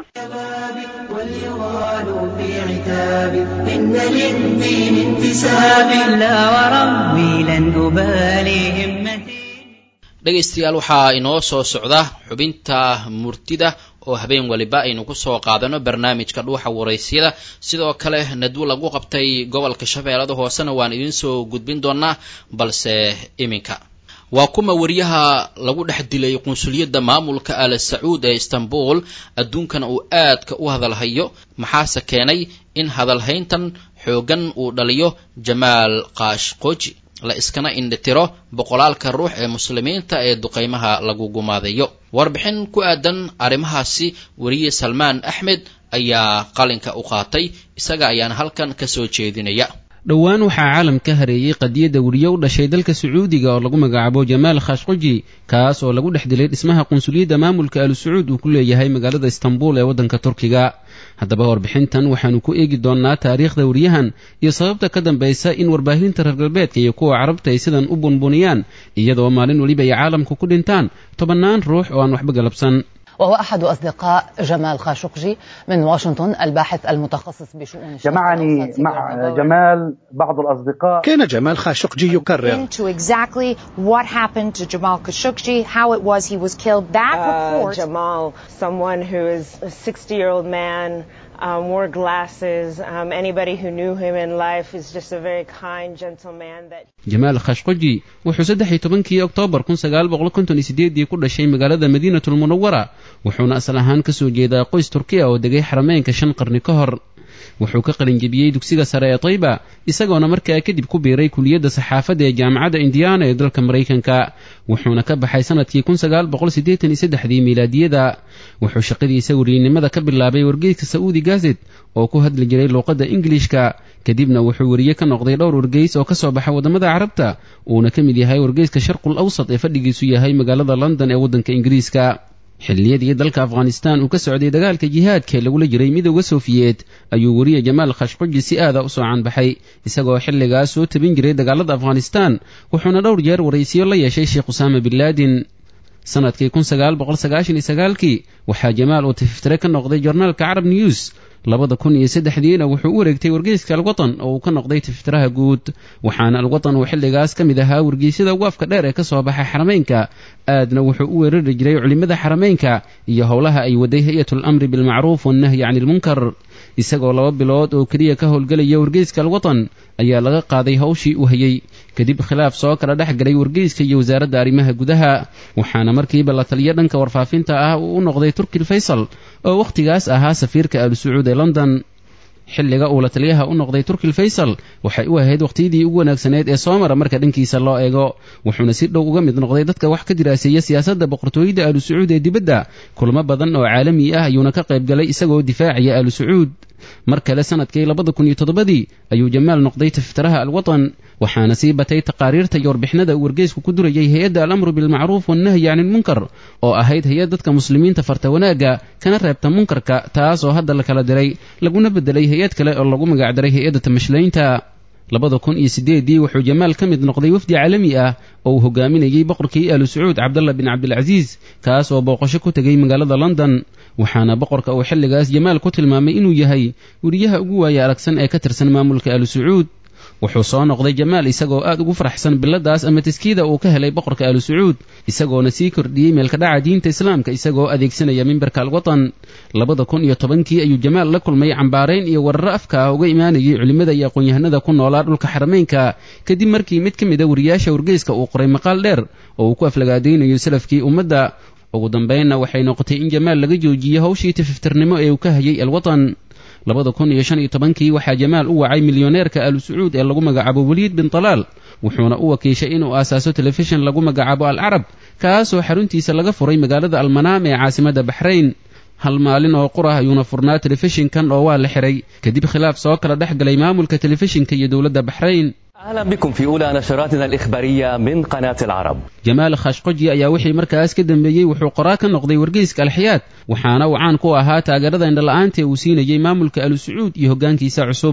إن للدين انتساب لا وربي لن أبالي همتي dhegaystayaal waxaa inoo soo socda xubinta murtida oo habeen waliba aynu ku soo qaadano barnaamijka dhuuxa waraysyada sidoo kale nadwo lagu qabtay gobolka shabeellada hoosena waan idiin soo gudbin doonaa balse iminka waa kuma wariyaha lagu dhex dilay qunsuliyadda maamulka al sacuud ee istanbul adduunkana uu aadka u hadalhayo maxaase keenay in hadalhayntan xooggan uu dhaliyo jamaal kaashqoji la iskana indhitiro boqolaalka ruux ee muslimiinta ee duqaymaha lagu gumaadayo warbixin ku aadan arrimahaasi weriye salmaan axmed ayaa qalinka u qaatay isaga ayaana halkan ka soo jeedinaya dhowaan waxaa caalam ka hareeyey qadiyadda weriye u dhashay dalka sacuudiga oo lagu magacaabo jamaal khashqoji kaas oo lagu dhex dilay dhismaha qunsuliyadda maamulka al sacuud uu ku leeyahay magaalada istanbul ee waddanka turkiga haddaba warbixintan waxaanu ku eegi doonnaa taariikhda weriyahan iyo sababta ka dambaysa in warbaahinta reer galbeedka iyo kuwa carabta ay sidan u bunbuniyaan iyadoo maalin weliba ay caalamku ku dhintaan tobannaan ruux oo aan waxba galabsan وهو أحد أصدقاء جمال خاشقجي من واشنطن الباحث المتخصص بشؤون جمعني مع جمال بعض الأصدقاء كان جمال خاشقجي يكرر into exactly what happened to Jamal Khashoggi, how it was he was killed. That Uh, report. Jamal, someone who is a 60 year old man, um, wore glasses. Um, anybody who knew him in life is just a very kind, gentle man that jamaal khashqoji wuxuu saddex iyo tobankii oktoobar kun sagaal boqol konton iyo sideedii ku dhashay magaalada madiinatul munawara wuxuuna asal ahaan ka soo jeedaa qoys turkiya oo degay xarameynka shan qarni ka hor wuxuu ka qalinjebiyey dugsiga sare ee tayba isagoona markaa kadib ku biiray kuliyadda saxaafadda ee jaamacadda indiana ee dalka maraykanka wuxuuna ka baxay sanadkii kun sagaal boqol siddeetan iyo saddexdii miilaadiyada wuxuu shaqadiisa weriyenimada ka bilaabay wargeyska saudi gazet oo ku hadli jiray luuqadda ingilishka kadibna wuxuu weriye ka noqday dhowr wargeys oo ka soo baxa waddamada carabta uuna ka mid yahay wargeyska sharqul awsat ee fadhigiisu yahay magaalada london ee waddanka ingiriiska xilliyadii dalka afghanistan uu ka socday dagaalka jihaadka ee lagula jiray midooda sofiyeet ayuu weriye jamaal khashqoji si aada u soo caanbaxay isagoo xilligaas soo tabin jiray dagaalada afghanistan wuxuuna dhowr jeer waraysiyo la yeeshay sheekh usaama bin laadin sanadkii kun sagaal boqol sagaashan iyo sagaalkii waxaa jamaal uu tififtire ka noqday jornaalka carab news labada kun iyo saddexdiina wuxuu u wareegtay wargeyska alwatan oo uu ka noqday tififtiraha guud waxaana alwatan uu xilligaas ka mid ahaa wargeysyada ugu afka dheer ee ka soo baxay xarameynka aadna wuxuu u weerari jiray culimmada xarameynka iyo howlaha ay waday hay-atul amri bilmacruuf wannahyi cani ilmunkar isagoo laba bilood oo keliya ka howlgelaya wargeyska alwatan ayaa laga qaaday hawshii uu hayey kadib khilaaf soo kala dhex galay wargeyska iyo wasaaradda arrimaha gudaha waxaana markiiba la taliyo dhanka warfaafinta ah uu u noqday turkil faysal oo wakhtigaas ahaa safiirka al sacuud ee london xilliga uu la taliyaha u noqday turkil faysal waxay u ahayd wakhtiyadii ugu wanaagsaneyd ee soo mara marka dhankiisa loo eego wuxuuna si dhow uga mid noqday dadka wax ka diraaseeya siyaasadda boqortooyada aalu sacuud ee dibadda kulamo badan oo caalami ah ayuuna ka qayb galay isagoo difaacaya aalu sacuud mar kale sanadkii labada kun iyo toddobadii ayuu jamaal noqday tiftiraha alwatan waxaana sii batay taqaariirta iyo warbixinada uu wargeysku ku durayay hay-adda alamru bilmacruuf wannahyi cani ilmunkar oo ahayd hay-ad dadka muslimiinta farta wanaagga kana reebta munkarka taas oo hadda la kala diray laguna beddelay hay-ad kale oo lagu magacdaray hay-adda tamashlaynta labada kun iyo siddeeddii wuxuu jamaal ka mid noqday wafdi caalami ah oo uu hogaaminayey boqorkii aalu sacuud cabdalla bin cabdilcasiis kaas oo booqasho ku tegay magaalada london waxaana boqorka uu xilligaas jamaal ku tilmaamay inuu yahay weriyaha ugu waaya aragsan ee ka tirsan maamulka aalu sacuud wuxuu soo noqday jamaal isagoo aad ugu faraxsan biladaas ama taskiida uu ka helay boqorka aalu sacuud isagoona sii kordhiyey meelkadhaca diinta islaamka isagoo adeegsanaya mimbarka alwatan labada kun iyo tobankii ayuu jamaal la kulmay cambaarayn iyo wararo afka ah uga imaanayay culimmada iyo aqoon-yahanada ku noolaa dhulka xarameynka kadib markii mid ka mid a wariyaasha wargeyska uu qoray maqaal dheer oo uu ku aflagaadaynayo salafkii ummadda ugu dambaynna waxay noqotay in jamaal laga joojiyo hawshii tififtirnimo ee uu ka hayay alwatan labada kun iyo shan iyo tobankii waxaa jamaal u wacay milyoneerka aalu sacuud ee lagu magacaabo weliid bin talaal wuxuuna u wakiishay inuu aasaaso telefishin lagu magacaabo al carab kaasoo xaruntiisa laga furay magaalada almanaam ee caasimadda baxrayn hal maalin oo qur ah ayuuna furnaa telefishinkan oo waa la xiray kadib khilaaf soo kala dhex galay maamulka telefishinka iyo dowladda baxrayn أهلا بكم في أولى نشراتنا الإخبارية من قناة العرب jamaal khashqoji ayaa wixii markaas ka dambeeyey wuxuu qoraa ka noqday wargeyska alxiyaad waxaana uu caan ku ahaa taageerada indhala-aanta ee uu siinayey maamulka alu sacuud iyo hoggaankiisa cusub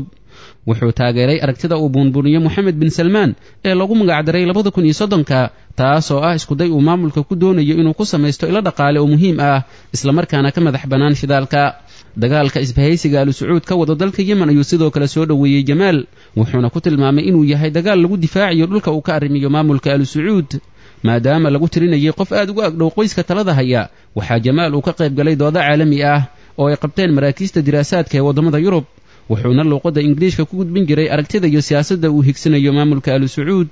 wuxuu taageeray aragtida uu buunbuuniyo moxamed bin salmaan ee lagu magacdaray labada kun iyo soddonka taas oo ah iskuday uu maamulka ku doonayo inuu ku samaysto ilo dhaqaale oo muhiim ah islamarkaana ka madax bannaan shidaalka dagaalka isbahaysiga alu sacuud ka wada dalka yemen ayuu sidoo kale soo dhoweeyey jamaal wuxuuna ku tilmaamay inuu yahay dagaal lagu difaacayo dhulka uu ka arrimiyo maamulka alu sacuud maadaama lagu tirinayay qof aad ugu agdhow qoyska talada haya waxaa jamaal uu ka qayb galay doodo caalami ah oo ay qabteen maraakiista diraasaadka ee waddamada yurub wuxuuna luuqadda ingiliishka ku gudbin jiray aragtida iyo siyaasadda uu higsanayo maamulka alu sacuud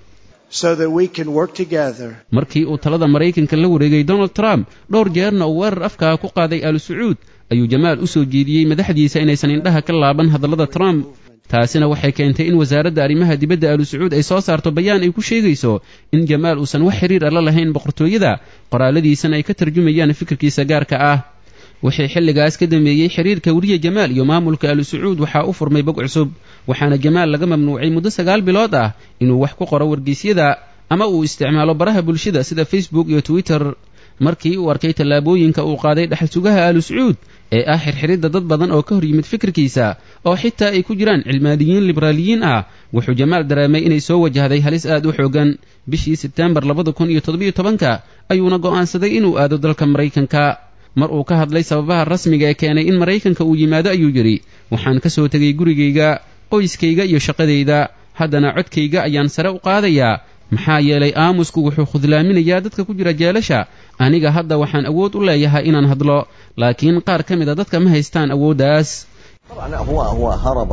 markii uu talada maraykanka la wareegay donald trump dhowr jeerna uu weerar afkaa ku qaaday alu sacuud ayuu jamaal u soo jeediyey madaxdiisa inaysan indhaha ka laaban hadallada trump taasina waxay keentay in wasaaradda arrimaha dibadda alu sacuud ay soo saarto bayaan ay ku sheegayso in jamaal uusan wax xiriir alla lahayn boqortooyada qoraaladiisana ay ka tarjumayaan fikirkiisa gaarka ah wixii xilligaas ka dambeeyey xiriirka weriye jamaal iyo maamulka alu sacuud waxaa u furmay bog cusub waxaana jamaal laga mamnuucay muddo sagaal bilood ah inuu wax ku qoro wargeysyada ama uu isticmaalo baraha bulshada sida facebook iyo twitter markii uu arkay tallaabooyinka uu qaaday dhexal sugaha alu sacuud ee ah xirxiridda dad badan oo ka hor yimid fikirkiisa oo xitaa ay ku jiraan cilmaadiyiin liberaaliyiin ah wuxuu jamaal dareemay inay soo wajahday halis aad u xoogan bishii sebteembar labada kun iyo toddobiyo tobanka ayuuna go'aansaday inuu aado dalka maraykanka mar uu ka hadlay sababaha rasmiga ee keenay in maraykanka uu yimaado ayuu yidhi waxaan ka soo tegay gurigayga qoyskayga iyo shaqadayda haddana codkayga ayaan sare u qaadayaa maxaa yeelay aamusku wuxuu khudlaaminayaa dadka ku jira jeelasha aniga hadda waxaan awood u leeyahay inaan hadlo laakiin qaar ka mida dadka ma haystaan awooddaas هو هو هرب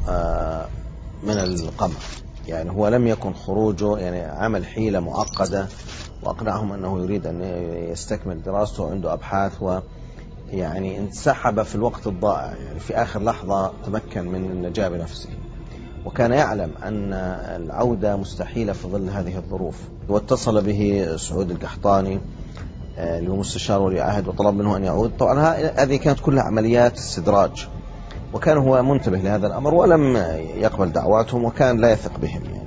من القمع يعني هو لم يكن خروجه يعني عمل حيلة معقدة وأقنعهم أنه يريد أن يستكمل دراسته وعنده أبحاث و يعني انسحب في الوقت الضائع يعني في آخر لحظة تمكن من النجاة بنفسه وكان يعلم أن العودة مستحيلة في ظل هذه الظروف واتصل به سعود القحطاني اللي هو مستشار ولي عهد وطلب منه أن يعود طبعا هذه كانت كلها عمليات استدراج وكان هو منتبه لهذا الأمر ولم يقبل دعواتهم وكان لا يثق بهم يعني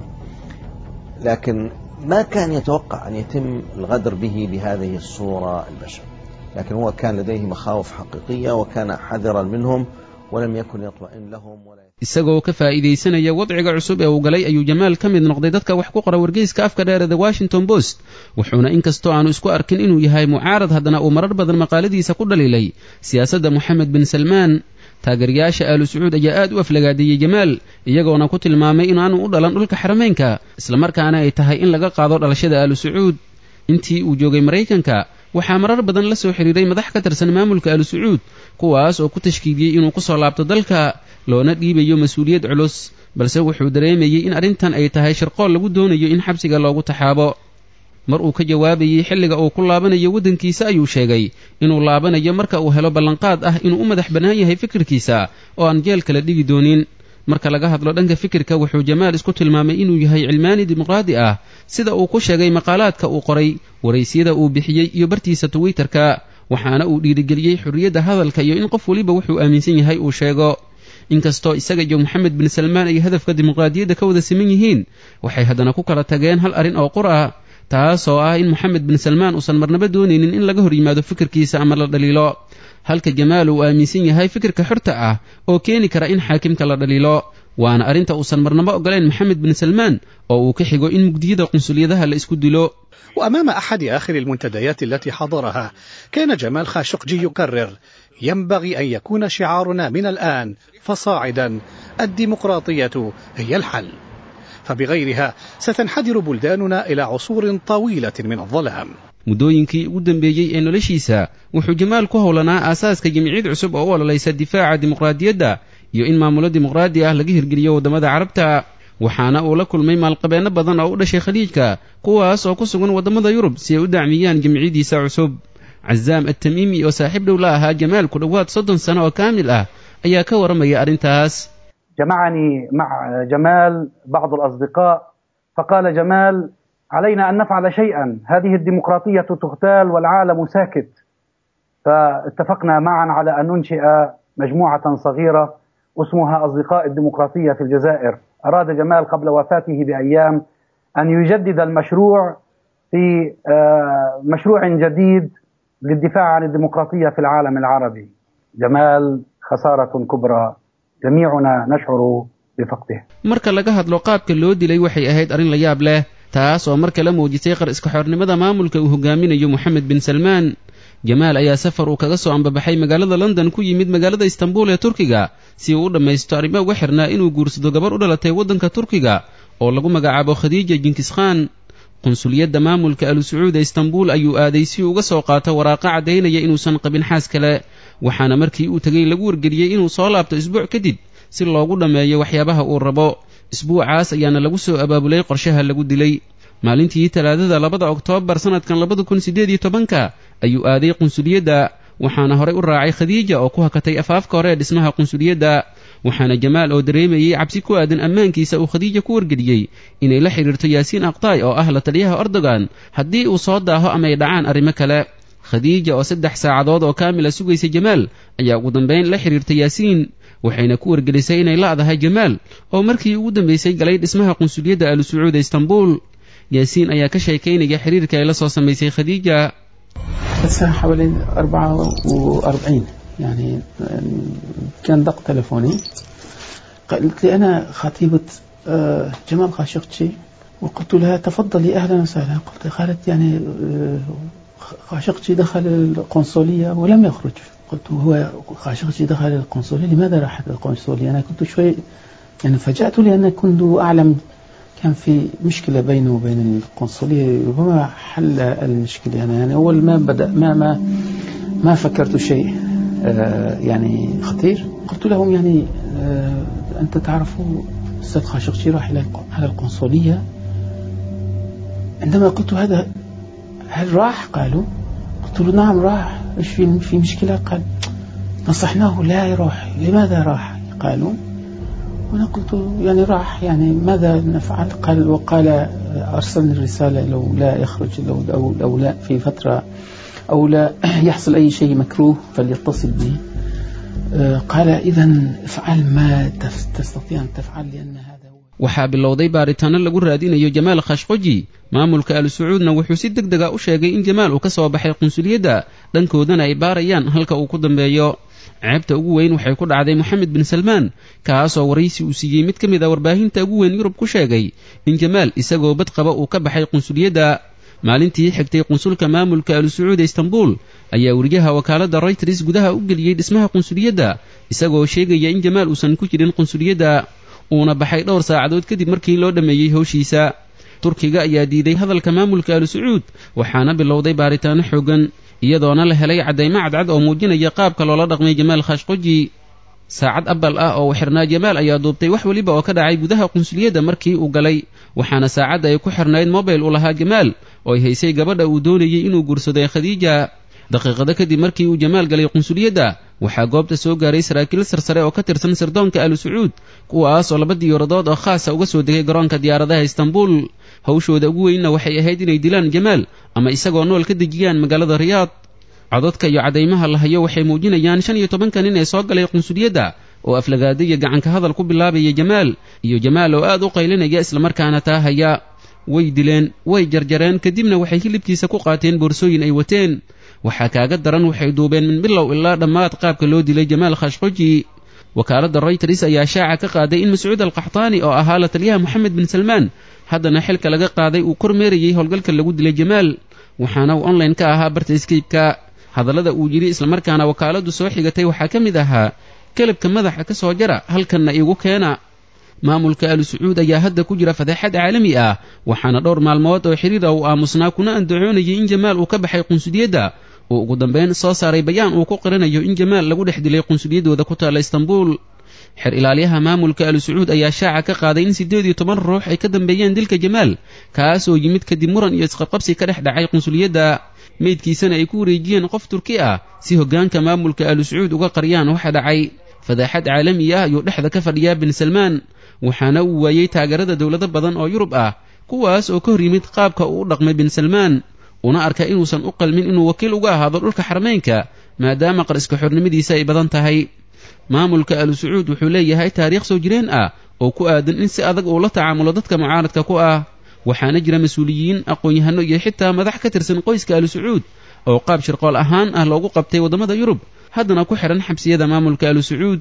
لكن ما كان يتوقع أن يتم الغدر به بهذه الصورة البشعة لكن هو كان لديه مخاوف حقيقية وكان حذرا منهم ولم يكن يطمئن لهم ولا isagoo ka faa'iidaysanaya wadciga cusub ee uu galay ayuu jamaal ka mid noqday dadka wax ku qora wargeyska afka dheer ee the washington post wuxuuna inkastoo aanu isku arkin inuu yahay mucaarad haddana uu marar badan maqaaladiisa ku dhaliilay siyaasadda moxamed bin salmaan taageerayaasha aalu sacuud ayaa aad u aflagaadeeyey jamaal iyagoona ku tilmaamay inaanu u dhalan dhulka xarameynka islamarkaana ay tahay in laga qaado dhalashada aalu sacuud intii uu joogay maraykanka waxaa marar badan la soo xidhiiray madax ka tirsan maamulka aalu sacuud kuwaas oo ku tashkiidiyey inuu ku soo laabto dalka loona dhiibayo mas-uuliyad culus balse wuxuu dareemayey in arrintan ay tahay shirqool lagu doonayo in xabsiga loogu taxaabo mar uu ka jawaabayey xilliga uu ku laabanayo waddankiisa ayuu sheegay inuu laabanayo marka uu helo ballanqaad ah inuu u madax bannaan yahay fikirkiisa oo aan jeel kala dhigi doonin marka laga hadlo dhanka fikirka wuxuu jamaal isku tilmaamay inuu yahay cilmaani dimuqraadi ah sida uu ku sheegay maqaalaadka uu qoray waraysyada uu bixiyey iyo bartiisa twitterka waxaana uu dhiirigeliyey xorriyadda hadalka iyo in qof weliba wuxuu aaminsan yahay uu sheego inkastoo isaga iyo moxamed bin salmaan ay hadafka dimuqraadiyadda ka wada siman yihiin waxay haddana ku kala tageen hal arrin oo qur ah taasoo ah in moxamed bin salmaan uusan marnaba doonaynin in laga hor yimaado fikirkiisa ama la dhaliilo halka jamaal uu aaminsan yahay fikirka xorta ah oo keeni kara in xaakimka la dhaliilo waana arrinta uusan marnaba oggolayn moxamed bin salmaan oo uu ka xigo in mugdiyada qunsuliyadaha la isku dilo وأمام أحد آخر المنتديات التي حضرها كان جمال خاشقجي يكرر ينبغي أن يكون شعارنا من الآن فصاعدا الديمقراطية هي الحل فبغيرها ستنحدر بلداننا إلى عصور طويلة من الظلام muddooyinkii ugu dambeeyey ee noloshiisa wuxuu jamaal ku howlanaa aasaaska jimciyad cusub oo u ololaysa difaaca dimuqraadiyadda iyo in maamulo dimuqraadi ah laga hirgeliyo waddamada carabta waxaana uu la kulmay maalqabeenno badan oo u dhashay khaliijka kuwaas oo ku sugan waddamada yurub si ay u dacmiyaan jimciyadiisa cusub cazaam attamiimi oo saaxiib dhow la ahaa jamaal ku dhowaad soddon sano oo kaamil ah ayaa ka warramaya arrintaas جمعني مع جمال بعض الأصدقاء فقال جمال علينا أن نفعل شيئا هذه الديمقراطية تغتال والعالم ساكت فاتفقنا معا على أن ننشئ مجموعة صغيرة اسمها أصدقاء الديمقراطية في الجزائر أراد جمال قبل وفاته بأيام أن يجدد المشروع في مشروع جديد للدفاع عن الديمقراطية في العالم العربي جمال خسارة كبرى جميعنا نشعر بفقده marka laga hadlo qaabka loo dilay waxay ahayd arrin la yaab leh taas oo mar kale muujisay qar iska xornimada maamulka uu hogaaminayo moxamed bin salmaan jamaal ayaa safar uu kaga soo ambabaxay magaalada london ku yimid magaalada istanbul ee turkiga si uu u dhammaysto arrimo uga xirnaa inuu guursado gabarh u dhalatay waddanka turkiga oo lagu magacaabo khadiija jinkiskaan qunsuliyadda maamulka alu sacuud ee istanbul ayuu aaday si uu uga soo qaato waraaqo caddaynaya inuusan qabin xaas kale waxaana markii uu tegey lagu wargeliyey inuu soo laabto isbuuc kadib si loogu dhammeeyo waxyaabaha uu rabo isbuucaas ayaana lagu soo abaabulay qorshaha lagu dilay maalintii talaadada labada oktoobar sannadkan labada kun siddeed iyo tobanka ayuu aaday qunsuliyadda waxaana horey u raacay khadiija oo ku hakatay afaafka hore ee dhismaha qunsuliyadda waxaana jamaal oo dareemayey cabsi ku aadan ammaankiisa uu khadiija ku wargeliyey inay la xidhiirto yaasiin aqtaay oo ah la taliyaha erdogan haddii uu soo daaho ama ay dhacaan arrimo kale khadiija oo saddex saacadood oo kaamila sugaysa jamaal ayaa ugu dambayn la xidhiirtay yaasiin waxayna ku wargelisay inay la'dahay jamaal oo markii ugu dambaysay galay dhismaha qunsuliyadda alu sacuuda istanbul yaasiin ayaa ka sheekaynaya xiriirka ay la soo samaysay khadiija الساعة حوالي أربعة وأربعين يعني كان دق تلفوني قالت لي أنا خطيبة جمال خاشقجي وقلت لها تفضلي أهلا وسهلا قلت قالت يعني خاشقجي دخل القنصلية ولم يخرج قلت هو خاشقجي دخل القنصلية لماذا راح القنصلية أنا كنت شوي يعني فجأت لأن كنت أعلم كان في مشكلة بينه وبين القنصلية ربما حل المشكلة يعني, يعني أول ما بدأ ما ما ما فكرت شيء آه يعني خطير قلت لهم يعني آه أنت تعرفوا أستاذ خاشقجي راح إلى على القنصلية عندما قلت هذا هل راح قالوا قلت له نعم راح ايش في في مشكلة قال نصحناه لا يروح لماذا راح قالوا وأنا قلت يعني راح يعني ماذا نفعل قال وقال أرسلني الرسالة لو لا يخرج لو, لو, لو لا في فترة أو لا يحصل أي شيء مكروه فليتصل بي قال إذا افعل ما تستطيع أن تفعل لأن هذا waxaa bilowday baaritaano lagu raadinayo jamaal khashqoji maamulka alu sacuudna wuxuu si deg dega u sheegay in jamaal uu ka soo baxay qunsuliyadda dhankoodana ay baarayaan halka uu ku dambeeyo ceebta ugu weyn waxay ku dhacday moxamed bin salmaan kaasoo waraysi uu siiyey mid ka mid a warbaahinta ugu weyn yurub ku sheegay in jamaal isagoo bad qaba uu ka baxay qunsuliyadda maalintii xigtay qunsulka maamulka alu sacuud ee istanbul ayaa weriyaha wakaaladda royters gudaha u geliyey dhismaha qunsuliyadda isagoo sheegaya in jamaal uusan ku jirin qunsuliyadda uuna baxay dhowr saacadood kadib markii loo dhammeeyey howshiisa turkiga ayaa diiday hadalka maamulka alu sacuud waxaana bilowday baaritaano xooggan iyadoona la helay caddaymo cadcad oo muujinaya qaabka loola dhaqmay jamaal khashqoji saacad abal ah oo xirnaa jamaal ayaa duubtay wax weliba oo ka dhacay gudaha qunsuliyadda markii uu galay waxaana saacadda ay ku xirnayd mobile u lahaa jamaal oo ay haysay gabadha uu doonayey inuu guursaday khadiija daqiiqado kadib markii uu jamaal galay qunsuliyadda waxaa goobta soo gaaray saraakiil sarsare oo ka tirsan sirdoonka alu sacuud kuwaas oo laba diyaaradood oo khaasa uga soo degay garoonka diyaaradaha istanbul hawshooda ugu weynna waxay ahayd inay dilaan jamaal ama isagoo nool ka dejiyaan magaalada riyaad cododka iyo caddaymaha la hayo waxay muujinayaan shan iyo tobanka nin ee soo galay qunsuliyadda oo aflagaada iyo gacanka hadal ku bilaabaya jamaal iyo jamaal oo aad u qaylinaya islamarkaana taa haya way dileen way jarjareen kadibna waxay hilibkiisa ku qaateen boorsooyin ay wateen waxaa kaaga daran waxay duubeen min bilow ilaa dhammaad qaabka loo dilay jamaal khashqoji wakaaladda royters ayaa shaaca ka qaaday in mascuud alqaxtaani oo ahaa la taliyaha moxamed bin salmaan haddana xilka laga qaaday uu kormeerayey howlgalka lagu dilay jamaal waxaana uu online ka ahaa barta skaypka hadallada uu yidhi islamarkaana wakaaladdu soo xigatay waxaa ka mid ahaa kelabka madaxa ka soo jara halkanna iigu keena maamulka alu sacuud ayaa hadda ku jira fadeexad caalami ah waxaana dhowr maalmood oo xiriira uu aamusnaa kuna andacoonayay in jamaal uu ka baxay qunsuliyadda uu ugu dambayn soo saaray bayaan uu ku qiranayo in jamaal lagu dhex dilay qunsuliyaddooda ku taalla istanbul xer ilaalyaha maamulka alu sacuud ayaa shaaca ka qaaday in siddeed iyo toban ruux ay ka dambeeyeen dilka jamaal kaasoo yimid kadib muran iyo isqabqabsi ka dhex dhacay qunsuliyadda meydkiisana ay ku wareejiyeen qof turki ah si hoggaanka maamulka alu sacuud uga qariyaan waxa dhacay fadaaxad caalami ah ayuu dhexda ka fadhiyaa bin salmaan waxaana uu waayey taageerada dowlado badan oo yurub ah kuwaas oo ka hor yimid qaabka uu u dhaqmay bin salmaan una arka inuusan u qalmin inuu wakiil uga ahaado dhulka xarmeynka maadaama qariska xornimadiisa ay badan tahay maamulka alu sacuud wuxuu leeyahay taariikh soo jireen ah oo ku aadan in si adag uu la tacaamulo dadka mucaaradka ku ah waxaana jira mas-uuliyiin aqoon-yahano iyo xitaa madax ka tirsan qoyska alu sacuud oo qaab shirqool ahaan ah loogu qabtay waddamada yurub haddana ku xidhan xabsiyada maamulka alu sacuud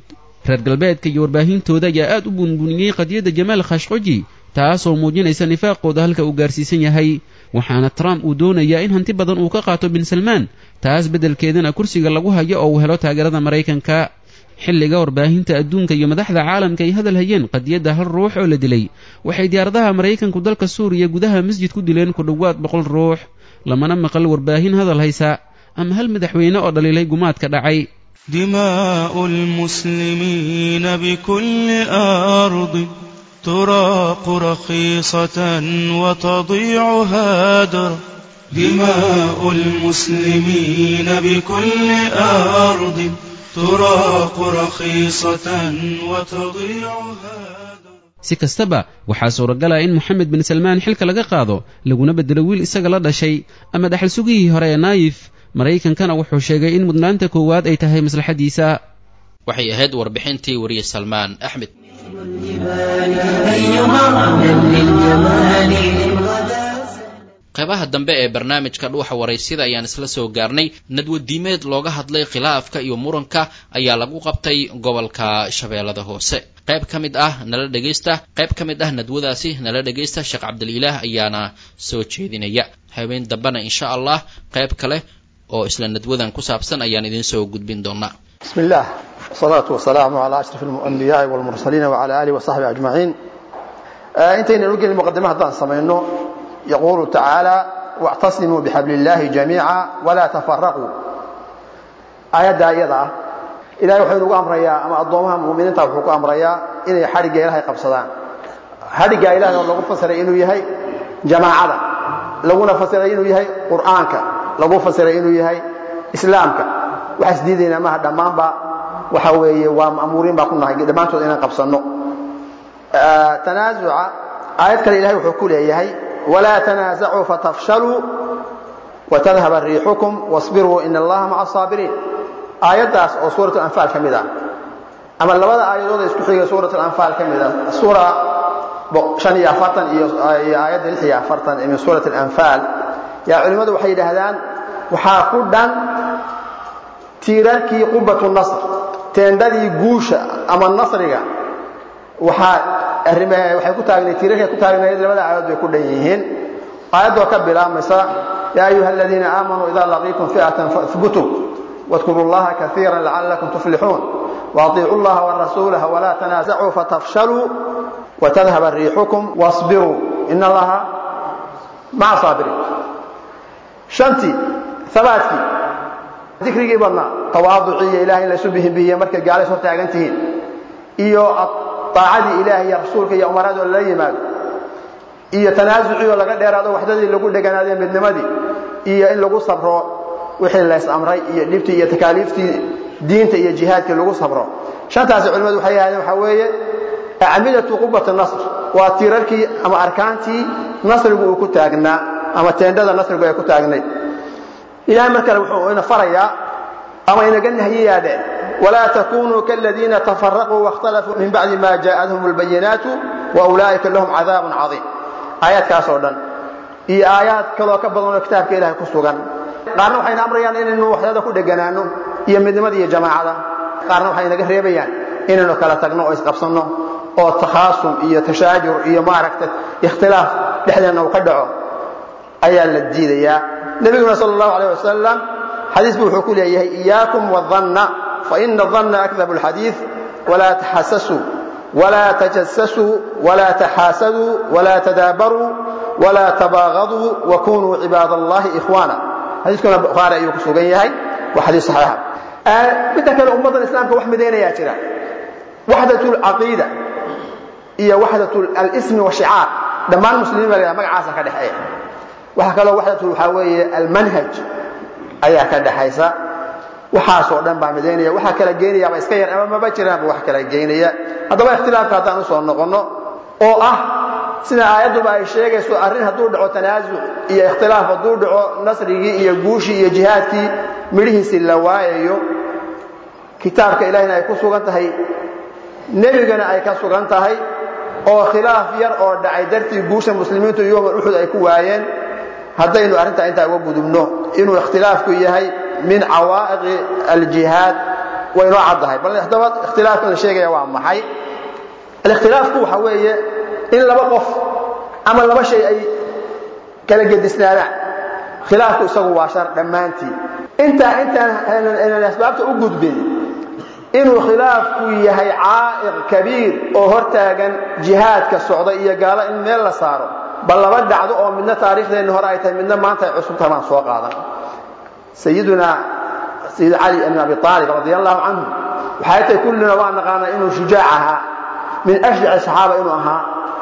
reer galbeedka iyo warbaahintooda ayaa aad u bunbuniyey qadiyadda jamaal khashqoji taasoo muujinaysa nifaaqooda halka uu gaarsiisan yahay waxaana trump uu doonayaa in hanti badan uu ka qaato bin salmaan taas beddelkeedana kursiga lagu hayo oo uu helo taageerada maraykanka xilliga warbaahinta adduunka iyo madaxda caalamka ay hadal hayeen qadiyadda hal ruux oo la dilay waxay diyaaradaha maraykanku dalka suuriya gudaha masjid ku dileen ku dhowaad boqol ruux lamana maqal warbaahin hadal haysa ama hal madaxweyne oo dhaliilay gumaadka dhacay دماء المسلمين بكل أرض تراق رخيصة وتضيع هادر دماء المسلمين بكل أرض تراق رخيصة وتضيع si kastaba waxaa suuragala in moxamed bin salmaan xilka laga qaado laguna beddelo wiil isaga la dhashay ama dhaxal sugihii hore ee naayif maraykankana wuxuu sheegay in mudnaanta koowaad ay tahay maslaxadiisa waxay ahayd warbixintii wariye salmaan axmed qaybaha dambe ee barnaamijka dhuuxa waraysida ayaan isla soo gaarnay nadwadiimeed looga hadlay khilaafka iyo muranka ayaa lagu qabtay gobolka shabeellada hoose qayb ka mid ah nala dhegaysta qayb ka mid ah nadwadaasi nala dhegaysta sheekh cabdililaah ayaana soo jeedinaya habeen dambena insha allah qayb kale oo isla nadwadan ku saabsan ayaan idiin soo gudbin doonaa بسم الله والصلاة والسلام على أشرف الأنبياء والمرسلين وعلى آله وصحبه أجمعين آه انتهينا نلقي المقدمة هذا سمعنا يقول تعالى واعتصموا بحبل الله جميعا ولا تفرقوا آيات آيات إلهي وحي نقول أمريا أما أضومها مؤمنين تابحوك أمريا إنه حرق إلهي قبصدان حرق إلهي لو فسر إنه يهي جماعة لو فسر إنه يهي قرآنك لو فسر إنه يهي إسلامك waxaa isdiidaynaa maaha dhammaanba waxa weeye waa ma'muuriin baa ku nahay dhammaantood inaan qabsanno tanaasuca aayad kale ilahay wuxuu ku leeyahay walaa tanaasacuu fatafshaluu watadhaba riixukum wasbiruu ina allaha maca asaabiriin aayaddaas oo suurat alanfaal ka mid ah ama labada aayadood ee isku xiga suurat alanfaal ka mid ah suura shan iyo afartan iyo aayadda lix iyo afartan min suurat alanfaal yaa culimmadu waxay yidhaahdaan waxaa ku dhan tiirarkii qubatu nasr teendadii guusha ama nasriga waxaa waxay ku taagnayd tiirarkay ku taagnayd labada aayadood bay ku dhan yihiin aayaddoo ka bilaabmaysa yaa ayuha aladiina aamanuu idaa laqiitum fi'atan fahbutuu واذكروا الله كثيرا لعلكم تفلحون واطيعوا الله ورسوله ولا تنازعوا فتفشلوا وتذهب ريحكم واصبروا إن الله مع صابرين شنتي ثباتي dikrigii badnaa tawaaduciiyo ilahay in laysu bihinbihiye markay gaalays hor taagan tihiin iyo daacadii ilaahay iyo rasuulka iyo umaraad oo lala yimaado iyo tanaasucii oo laga dheeraado waxdadii lagu dheganaadee midnimadii iyo in lagu sabro wixii lays amray iyo dhibtii iyo takaaliiftii diinta iyo jihaadkii lagu sabro shantaasi culimmadu waxay yidhahdeen waxaa weeye acmidatu qubati nasr waa tiirarkii ama arkaantii nasrigu uu ku taagnaa ama teendhada nasrigu ay ku taagnayd ilahay mar kale wuxuu ina farayaa ama inaga nahyiyaa dheh walaa takunuu kaladiina tafaraquu waاkhtalafuu min bacdi ma jaءathum اlbayinaatu waulaa'ika lahum cadaabun cadiim aayaadkaas oo dhan iyo aayaad kaloo ka badan oo kitaabka ilahay ku sugan qaarna waxayna amrayaan inaynu waxdada ku dheganaano iyo midnimada iyo jamaacada qaarna waxay naga reebayaan inaynu kala tagno oo isqabsanno oo takhaasum iyo tashaajur iyo maaragta ikhtilaaf dhexdeenna uu ka dhaco ayaa la diidayaa nabiguna sal اllahu alيh wasalam xadiis buu wuxuu ku leeyahay iyaakum wاdanna faina الdanna akdabu اlxadiiث walaa taxasasuu walaa tajasasuu walaa taxaasaduu walaa tadaabaruu walaa tabaagaduu wakunuu cibaad allahi ikhwaana xadiiskuna bukhaari ayuu ku sugan yahay waa xadiis saxiixa midda kale ummaddan islaamka wax midaynayaa jira waxdat اlcaqiida iyo waxdat alismi washicaar dhammaan muslimiin baa la magacaasa ka dhexeeya waxaa kaloo waxdatu waxaa weeye almanhaj ayaa ka dhaxaysa waxaasoo dhan baa midaynaya waxaa kala geynayaaba iska yar ama maba jiraanba wax kala geynaya haddaba ikhtilaafka haddaan usoo noqonno oo ah sida aayadduba ay sheegayso arrin hadduu dhaco tanaasuc iyo ikhtilaaf hadduu dhaco nasrigii iyo guushii iyo jihaadkii midhihiisii la waayayo kitaabka ilahina ay ku sugan tahay nebigana ay ka sugan tahay oo khilaaf yar oo dhacay dartii guusha muslimiintu yowma uxud ay ku waayeen haddaynu arrintaa intaa uga gudubno inuu ikhtilaafku yahay min cawaa'iqi aljihaad way noo caddahay bal haddaba ikhtilaafka la sheegaya waa maxay alikhtilaafku waxa weeye in laba qof ama laba shay ay kala gedisnaadaan khilaafku isagu waa shar dhammaantii intaa intaan aynan asbaabta u gudbin inuu khilaafku yahay caa'iq kabiir oo hortaagan jihaadka socda iyo gaalo in meel la saaro bal laba dhacdo oo midna taariikhdeenni hore ay tahay midna maanta ay cusub tahay baan soo qaadan sayiduna sayid cali ibn abi aalib radia allahu canhu waxay tahay kullina waa naqaanaa inuu shujaac ahaa min ashjac saxaaba inuu ahaa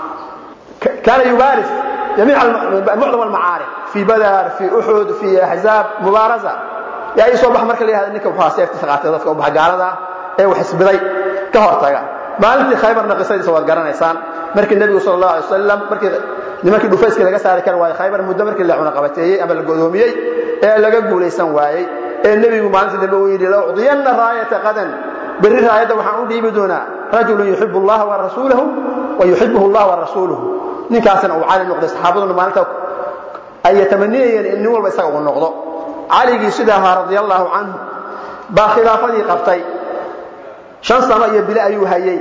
kaana yubaaris jamiic mucdam almacaarik fii badar fii uxud fii axzaab mubaarasa yaa ii soo bax marka la yihahda ninka wuxuu seeftiisa qaatay dadka u baxa gaalada ah ee wax isbiday ka hortaga maalintii khaybarna qisadiisa waad garanaysaan markii nebigu sal allahu alay wasalam markii nimankii dhufayskii laga saari kari waayey khaybar muddo markii la cunaqabateeyey ama la godoomiyey ee laga guulaysan waayey ee nebigu maalintii dambe uu yidhi laucdiyanna raayata qadan berri raayadda waxaan u dhiibi doonaa rajulun yuxibu allaha wa rasuulahu wa yuxibuhu allah wa rasuuluhu ninkaasna uu cali noqday saxaabaduna maalinta ay yatamaniyayeen in nin walba isaga uu noqdo caligii sida ahaa radia allahu canhu baa khilaafadii qabtay shan sano iyo bile ayuu hayey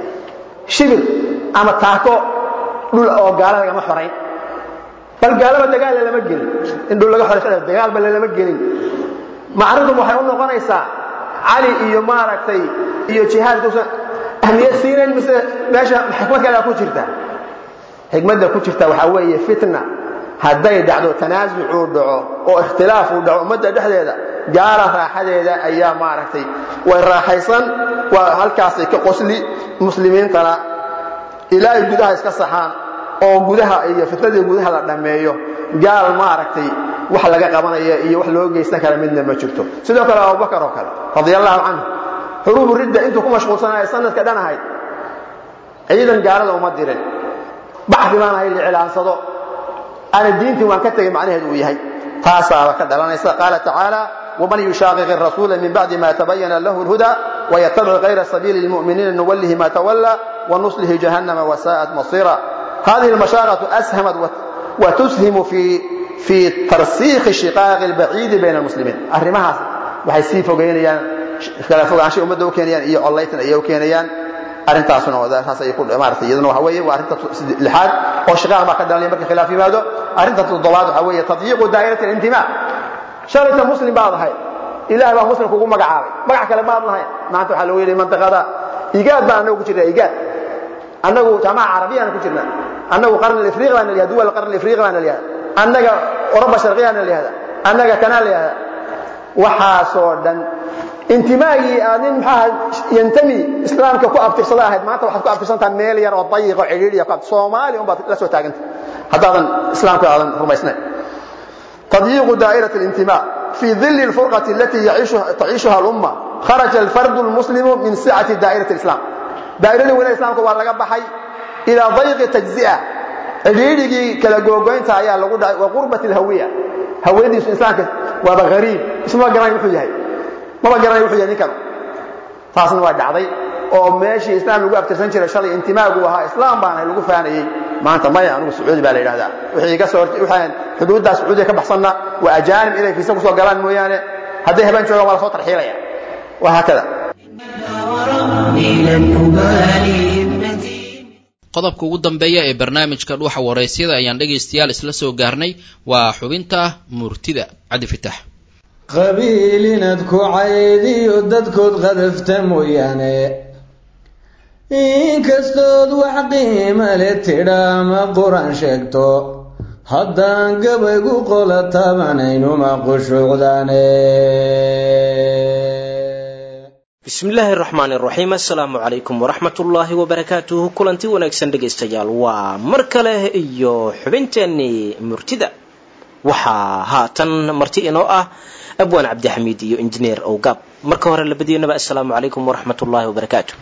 shibir ama taako dhul oo gaala lagama xorayn bal gaalaba dagaal lama gelin in dhul laga xoray dagaalba lama gelin macridu waxay u noqonaysaa cali iyo maaragtay iyo jihaadkuusan ahmiyad siinayn mise meesha xikmad kale ku jirta xikmadda ku jirta waxaa weeye fitna hadday dhacdo tanaasucuu dhaco oo ikhtilaafuu dhaco ummadda dhexdeeda gaala raaxadeeda ayaa maaragtay way raaxaysan waa halkaasay ka qosli muslimiintana ilaa ay gudaha iska saxaan oo gudaha iyo fitnadii gudaha la dhammeeyo gaal maaragtay wax laga qabanaya iyo wax loo geysan kara midna ma jirto sidoo kale abubakar oo kale radia allahu canhu xuruubu ridda intuu ku mashquulsanaya sanadka dhan ahayd ciidan gaalada uma dirin baxdi baan ahay licilaansado ana diintii waan ka tegay macnaheedu uu yahay taasaaba ka dhalanaysa qaala tacaala ومن يشاقق الرسول من بعد ما تبين له الهدى ويتبع غير سبيل المؤمنين نوله ما تولى ونصله جهنم وساءت مصيرا هذه المشاقة أسهمت وتسهم في في ترسيخ الشقاق البعيد بين المسلمين أرمها waxay sii fogeynayaan kala fogaanshay ummadda u keenayaan iyo collaytan ayay u keenayaan arrintaasuna taas ay ku maartay iyaduna waxa weeye waa arrinta lixaad oo shiqaaq baa ka dhalanaya marka khilaaf yimaado arrinta toddobaad waxa weeye tadyiiqu daa'irati alintimaa shalayta muslim baad ahay ilaah baa muslim kugu magacaabay magac kale maad lahayn maanta waxaa lagu yidhi mantiqada igaad baan annagu ku jirnaa igaad annagu jamaca carabiyaan ku jirnaa annagu qarni afriiq baan layihahda duwal qarni afriiq baan layihahda annaga oroba sharqiyaan layihahda annaga kanaa layihahda waxaasoo dhan intimaagii aad nin maxaa yantami islaamka ku abtirsada ahayd maanta waxaad ku abtirsantaha meel yar oo dayiqo cidhiidhiya ku soomaali unbaad la soo taaganta haddaadan islaamka aadan rumaysnayn تضييق دائرة الانتماء في ظل الفرقة التي يعيشها تعيشها الأمة خرج الفرد المسلم من سعة دائرة الإسلام دائرة ولا الإسلام كوا لقى بحي إلى ضيق تجزئة عريري كلا جوجين تعيا لقول وقربة الهوية هوية الإسلام وهذا غريب اسمه جرائم حجة ما جرائم حجة نكرم taasna waa dhacday oo meeshii islaam lagu abtirsan jiray shalay intimaagu ahaa islaam baana lagu faanayey maanta maya anigu sacuudi baa la yidhahdaa wixii iga soo waxaan xuduuddaa sacuudiga ka baxsanna waa ajaanib inay fiisa kusoo galaan mooyaane hadday habeen joogaan waa lasoo tarxiilaya waa haakada qodobka ugu dambeeya ee barnaamijka dhuuxa waraysyada ayaan dhegaystayaal isla soo gaarnay waa xubinta murtida cabdi fitax qabiil inaad ku caydiyo dadkood qadafta mooyaane inkastood wax qiima le tidha ama qur-aan sheegto haddaan gabaygu qola taabanaynuma qushuucdaane bismillaahi raxmaan iraxiim assalaamu calaykum waraxmatullaahi wabarakaatuhu kulanti wanaagsan dhegaystayaal waa mar kale iyo xubinteennii murtida waxaa haatan marti inoo ah abwaan cabdixamiid iyo injineer owgaab marka hore labadiinaba assalaamu calaykum waraxmat ullaahi wabarakaatu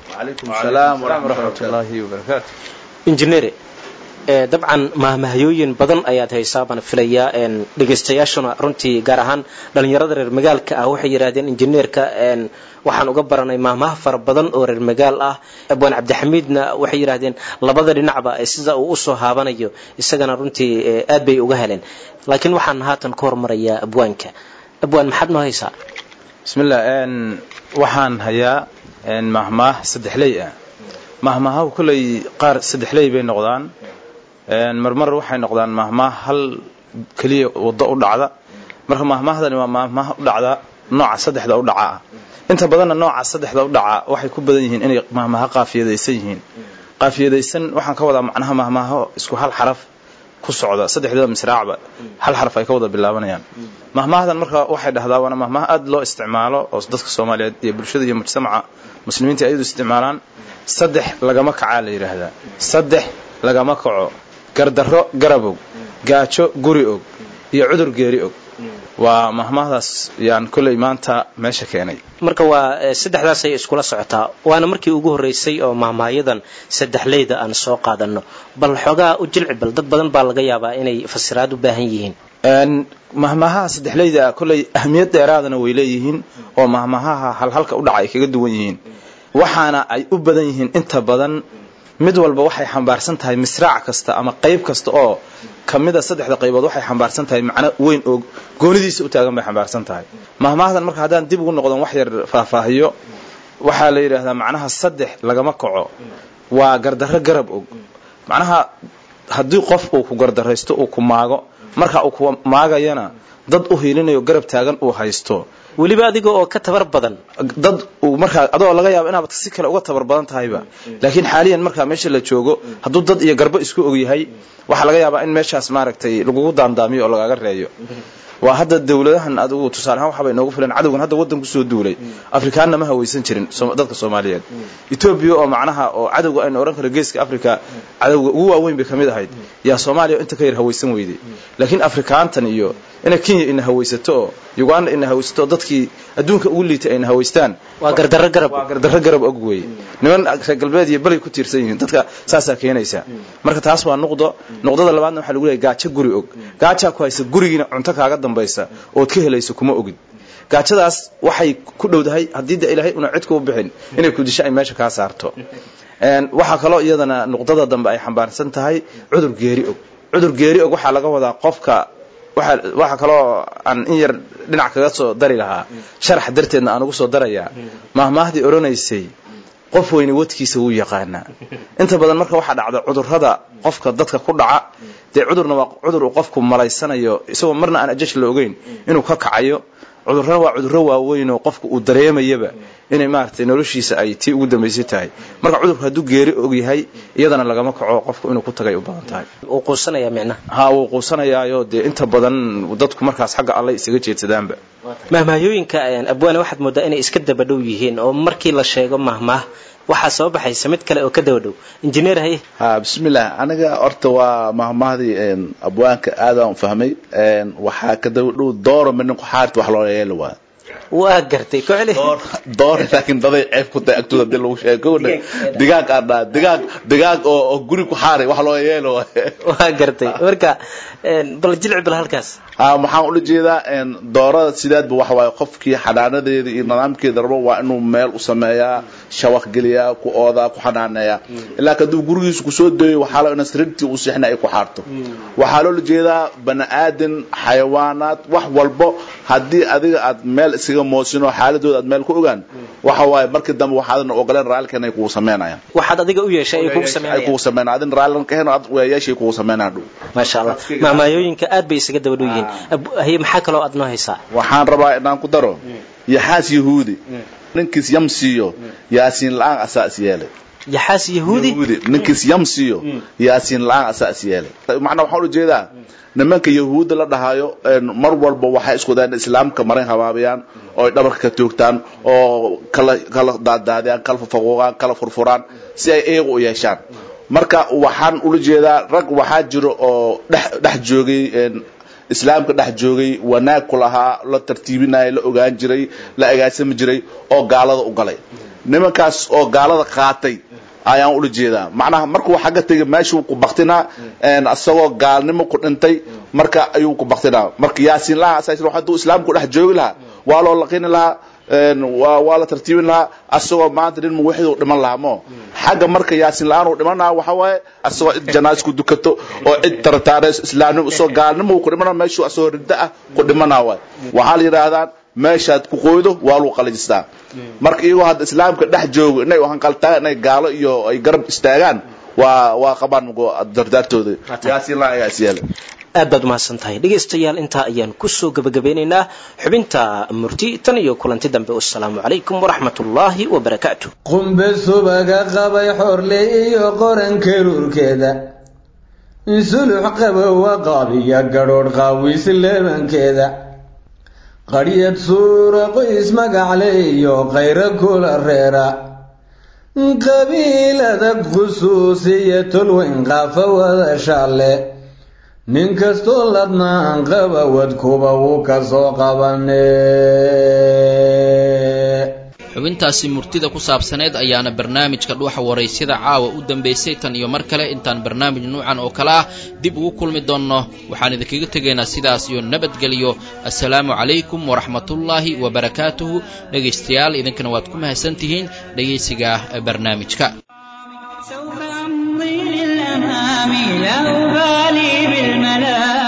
injineere dabcan mahmahayooyin badan ayaad haysaa baan filayaa dhegaystayaashuna runtii gaar ahaan dhalinyarada reer magaalka ah waxay yidhahdeen injineerka waxaan uga baranay mahmaha fara badan oo reer magaal ah abwaan cabdixamiidna waxay yidhahdeen labada dhinacba sida uu usoo haabanayo isagana runtii aad bay uga heleen laakiin waxaan haatan ka hormarayaa abwaanka abwaan maxaad noo haysaa bismillah waxaan hayaa mahmaah saddexley ah mahmaahahu kolley qaar saddexley bay noqdaan marmar waxay noqdaan mahmaah hal keliya waddo u dhacda marka mahmaahdani waa mahmaah u dhacda nooca saddexda u dhaca ah inta badanna nooca saddexda u dhaca waxay ku badan yihiin inay mahmaaho qaafiyadaysan yihiin qaafiyadaysan waxaan ka wadaa macnaha mahmaaho isku hal xaraf ku socda saddexdaba misraacba hal xaraf ay ka wada bilaabanayaan mahmaahdan marka waxay dhahdaa waana mahmaah aad loo isticmaalo oo dadka soomaaliyeed iyo bulshada iyo mujtamaca muslimiinta ayadu isticmaalaan saddex lagama kacaa la yidhaahdaa saddex lagama kaco gardarro garab og gaajo guri og iyo cudur geeri og waa mahmaahdaas yaan kolley maanta meesha keenay marka waa saddexdaasay iskula socotaa waana markii ugu horreysay oo mahmaayadan saddexleyda aan soo qaadanno bal xoogaa u jilci bal dad badan baa laga yaabaa inay fasiraad u baahan yihiin mahmaahaha saddexleyda kolley ahmiyad dheeraadana way leeyihiin oo mahmaahaha halhalka u dhaca ay kaga duwan yihiin waxaana ay u badan yihiin inta badan mid walba waxay xambaarsan tahay misraac kasta ama qayb kasta oo kamida saddexda qaybood waxay xambaarsan tahay macno weyn oo goonidiisa u taagan bay xambaarsan tahay mahmaahdan marka haddaan dib ugu noqdon wax yar faahfaahiyo waxaa la yidhaahdaa macnaha saddex lagama kaco waa gardarro garab og macnaha haddii qof uu ku gardaraysto uu ku maago marka uu ku maagayana dad u hiilinayo garab taagan uu haysto weliba adiga oo ka tabar badan dad uu markaa adoo laga yaabo inaad si kale uga tabar badan tahayba laakiin xaaliyan markaa meesha la joogo hadduu dad iyo garbo isku og yahay waxaa laga yaabaa in meeshaas maaragtay lagugu daandaamiyo oo lagaaga reeyo waa hadda dawladahan adigu tusaale ahaan waxbay noogu filan cadowgan hadda waddan kusoo duulay afrikaanna ma hawaysan jirin dadka soomaaliyeed etoobiya oo macnaha oo cadowga aynu odhan karo geeska africa cadowga ugu waaweyn bay ka mid ahayd yaa soomaaliya inta ka yar hawaysan weyday laakiin afrikaantan iyo ina kenya ina hawaysato oo uganda ina hawaysato oo dadkii adduunka ugu liitay ayna hawaystaan waa gardarro garab waa gardarro garab og weeye niman reer galbeed iyo balay ku tiirsan yihiin dadka saasaa keenaysa marka taas waa nuqdo nuqdada labaadna waxaa lagu leeyahay gaajo guri og gaajaa ku haysa gurigiina cunto kaaga dambaysa ood ka helayso kuma ogid gaajadaas waxay ku dhowdahay haddii de ilaahay una cid kuu bixin inay ku disho ay meesha kaa saarto waxaa kaloo iyadana nuqdada dambe ay xambaarsan tahay cudur geeri og cudur geeri og waxaa laga wadaa qofka waxaa kaloo aan in yar dhinac kaga soo dari lahaa sharax darteedna aan ugu soo darayaa mahmaahdii odhanaysay qof weyne wadkiisa wuu yaqaanaa inta badan marka waxaa dhacda cudurrada qofka dadka ku dhaca dee cudurna waa cudur uu qofku malaysanayo isagoo marna aan ajash la ogeyn inuu ka kacayo cudurrana waa cudurro waaweyn oo qofku uu dareemayaba inay maaragtay noloshiisa ay tii ugu dambaysay tahay marka cudurku hadduu geeri og yahay iyadana lagama kaco qofku inuu ku tagay u badan tahay wuu quusanaya micnaha ha wuu quusanayaayo dee inta badan dadku markaas xagga alle isaga jeedsadaanba mahmaahooyinka abwaane waxaad moodaa inay iska daba dhow yihiin oo markii la sheego mahmaah waxaa soo baxaysa mid kale oo ka daba dhow injineer haye ha bismillah aniga horta waa mahmaahdii abwaanka aadaan fahmay waxaa ka daba dhow dooro midnin kuxaarta wax loo yeelo waa waa gartay ku celi door laakiin daday ceeb ku tahay agtooda hadii lagu sheego digaag aan dhaa digaag digaag oo oo guri ku xaaray wax loo yeelo waa gartay marka bal jilci bal halkaas ha waxaan ula jeedaa doorada sideedba waxa waaye qofkii xanaanadeeda iyo nidaamkeeda rabo waa inuu meel u sameeyaa shawaq geliyaa ku oodaa ku xanaaneeyaa ilaa kadib gurigiisa kusoo dayo waxaa loo ina sariirtii uu seexna ay ku xaarto waxaa loola jeedaa bani aadan xayawaanaad wax walbo haddii adiga aad meel iskaga moosin oo xaaladooda aad meel ku ogaan waxa waaye markii dambe waxaadan ogoleen raalkan ay kugu sameynayaan waxaad adiga u yeeshay ay kugu ay sameynayaan kugu sameynayaan adin raallan ka heno ad weeyaashay kugu sameynayaan dhow maasha allah mahmaahooyinka aad bay isaga daba dhow yihiin Ab- haye maxaa kaloo aad noo haysaa waxaan rabaa inaan ku daro yaxaas yahuudi ninkiis yam siiyo yaasiin la-aan asaa is yeelay yaxaas yahuudi ninkiis yam siiyo yaasiin la-aan asaa is yeelay macnaa waxaan ula jeedaa nimanka yahuudda la dhahayo mar walba waxay isku dayaan islaamka marin habaabayaan oo ay dhabarka ka toogtaan oo kala kala daadaadiyaan kala fafaquuqaan kala furfuraan si ay iyagu u yeeshaan marka waxaan ula jeedaa rag waxaa jiro oo dhex dhex joogay islaamka dhex joogay wanaag ku lahaa la tartiibinaya la ogaan jiray la agaansami jiray oo gaalada u galay nimankaas oo gaalada qaatay ayaan ula jeedaa macnaha markuu xagga tegay meeshuu ku baktinaa asagoo gaalnimo ku dhintay marka ayuu ku baktinaa marka yaasiin laha asaas hadduu islaamku dhex joogi lahaa waa loo laqini lahaa waa waa la tartiibin lahaa asagoo maanta nin muwaxid uu dhiman lahaa mo xagga marka yaasiin la-aan uu dhimanaa waxa waaye asagoo cid janaas ku dukato oo cid tartaareys islaamnimo isagoo gaalnimo uu ku dhimana meeshuu asagoo riddo ah ku dhimanaa waay waxaa la yidhaahdaan meeshaad ku qoydo waa lagu qalajistaa marka iyagoo hadda islaamka dhex joogo inay hanqaltaan inay gaalo iyo ay garab istaagaan waa waa qabaan dardaartooda yaasiin laa ayaa is yeelay aad baad umahadsan tahay dhegaystayaal intaa ayaan kusoo gebagabeynaynaa xubinta murti tan iyo kulanti dambe wasalaamu calaykum waraxmat ullaahi wabarakaatu qumbe subaga qabay xorle iyo qoranka ruurkeeda sulux qabowa qaabiya gadhoodh qaawis leebankeeda qadhyad suura qoys magacle iyo qayro kula reera qabiilada khusuusiya tolweyn qaafa wada shaalle nin kastoo ladnaan qaba wadkuba wuu ka soo qabane xubintaasi murtida ku saabsaneed ayaana barnaamijka dhuuxa waraysyada caawa u dambaysay tan iyo mar kale intaan barnaamij nuucan oo kale ah dib ugu kulmi doonno waxaan idinkaga tegaynaa sidaas iyo nabadgelyo assalaamu calaykum waraxmatullaahi wabarakaatuhu dhegaystayaal idinkana waad ku mahadsan tihiin dhegaysiga barnaamijka لا أبالي بالملام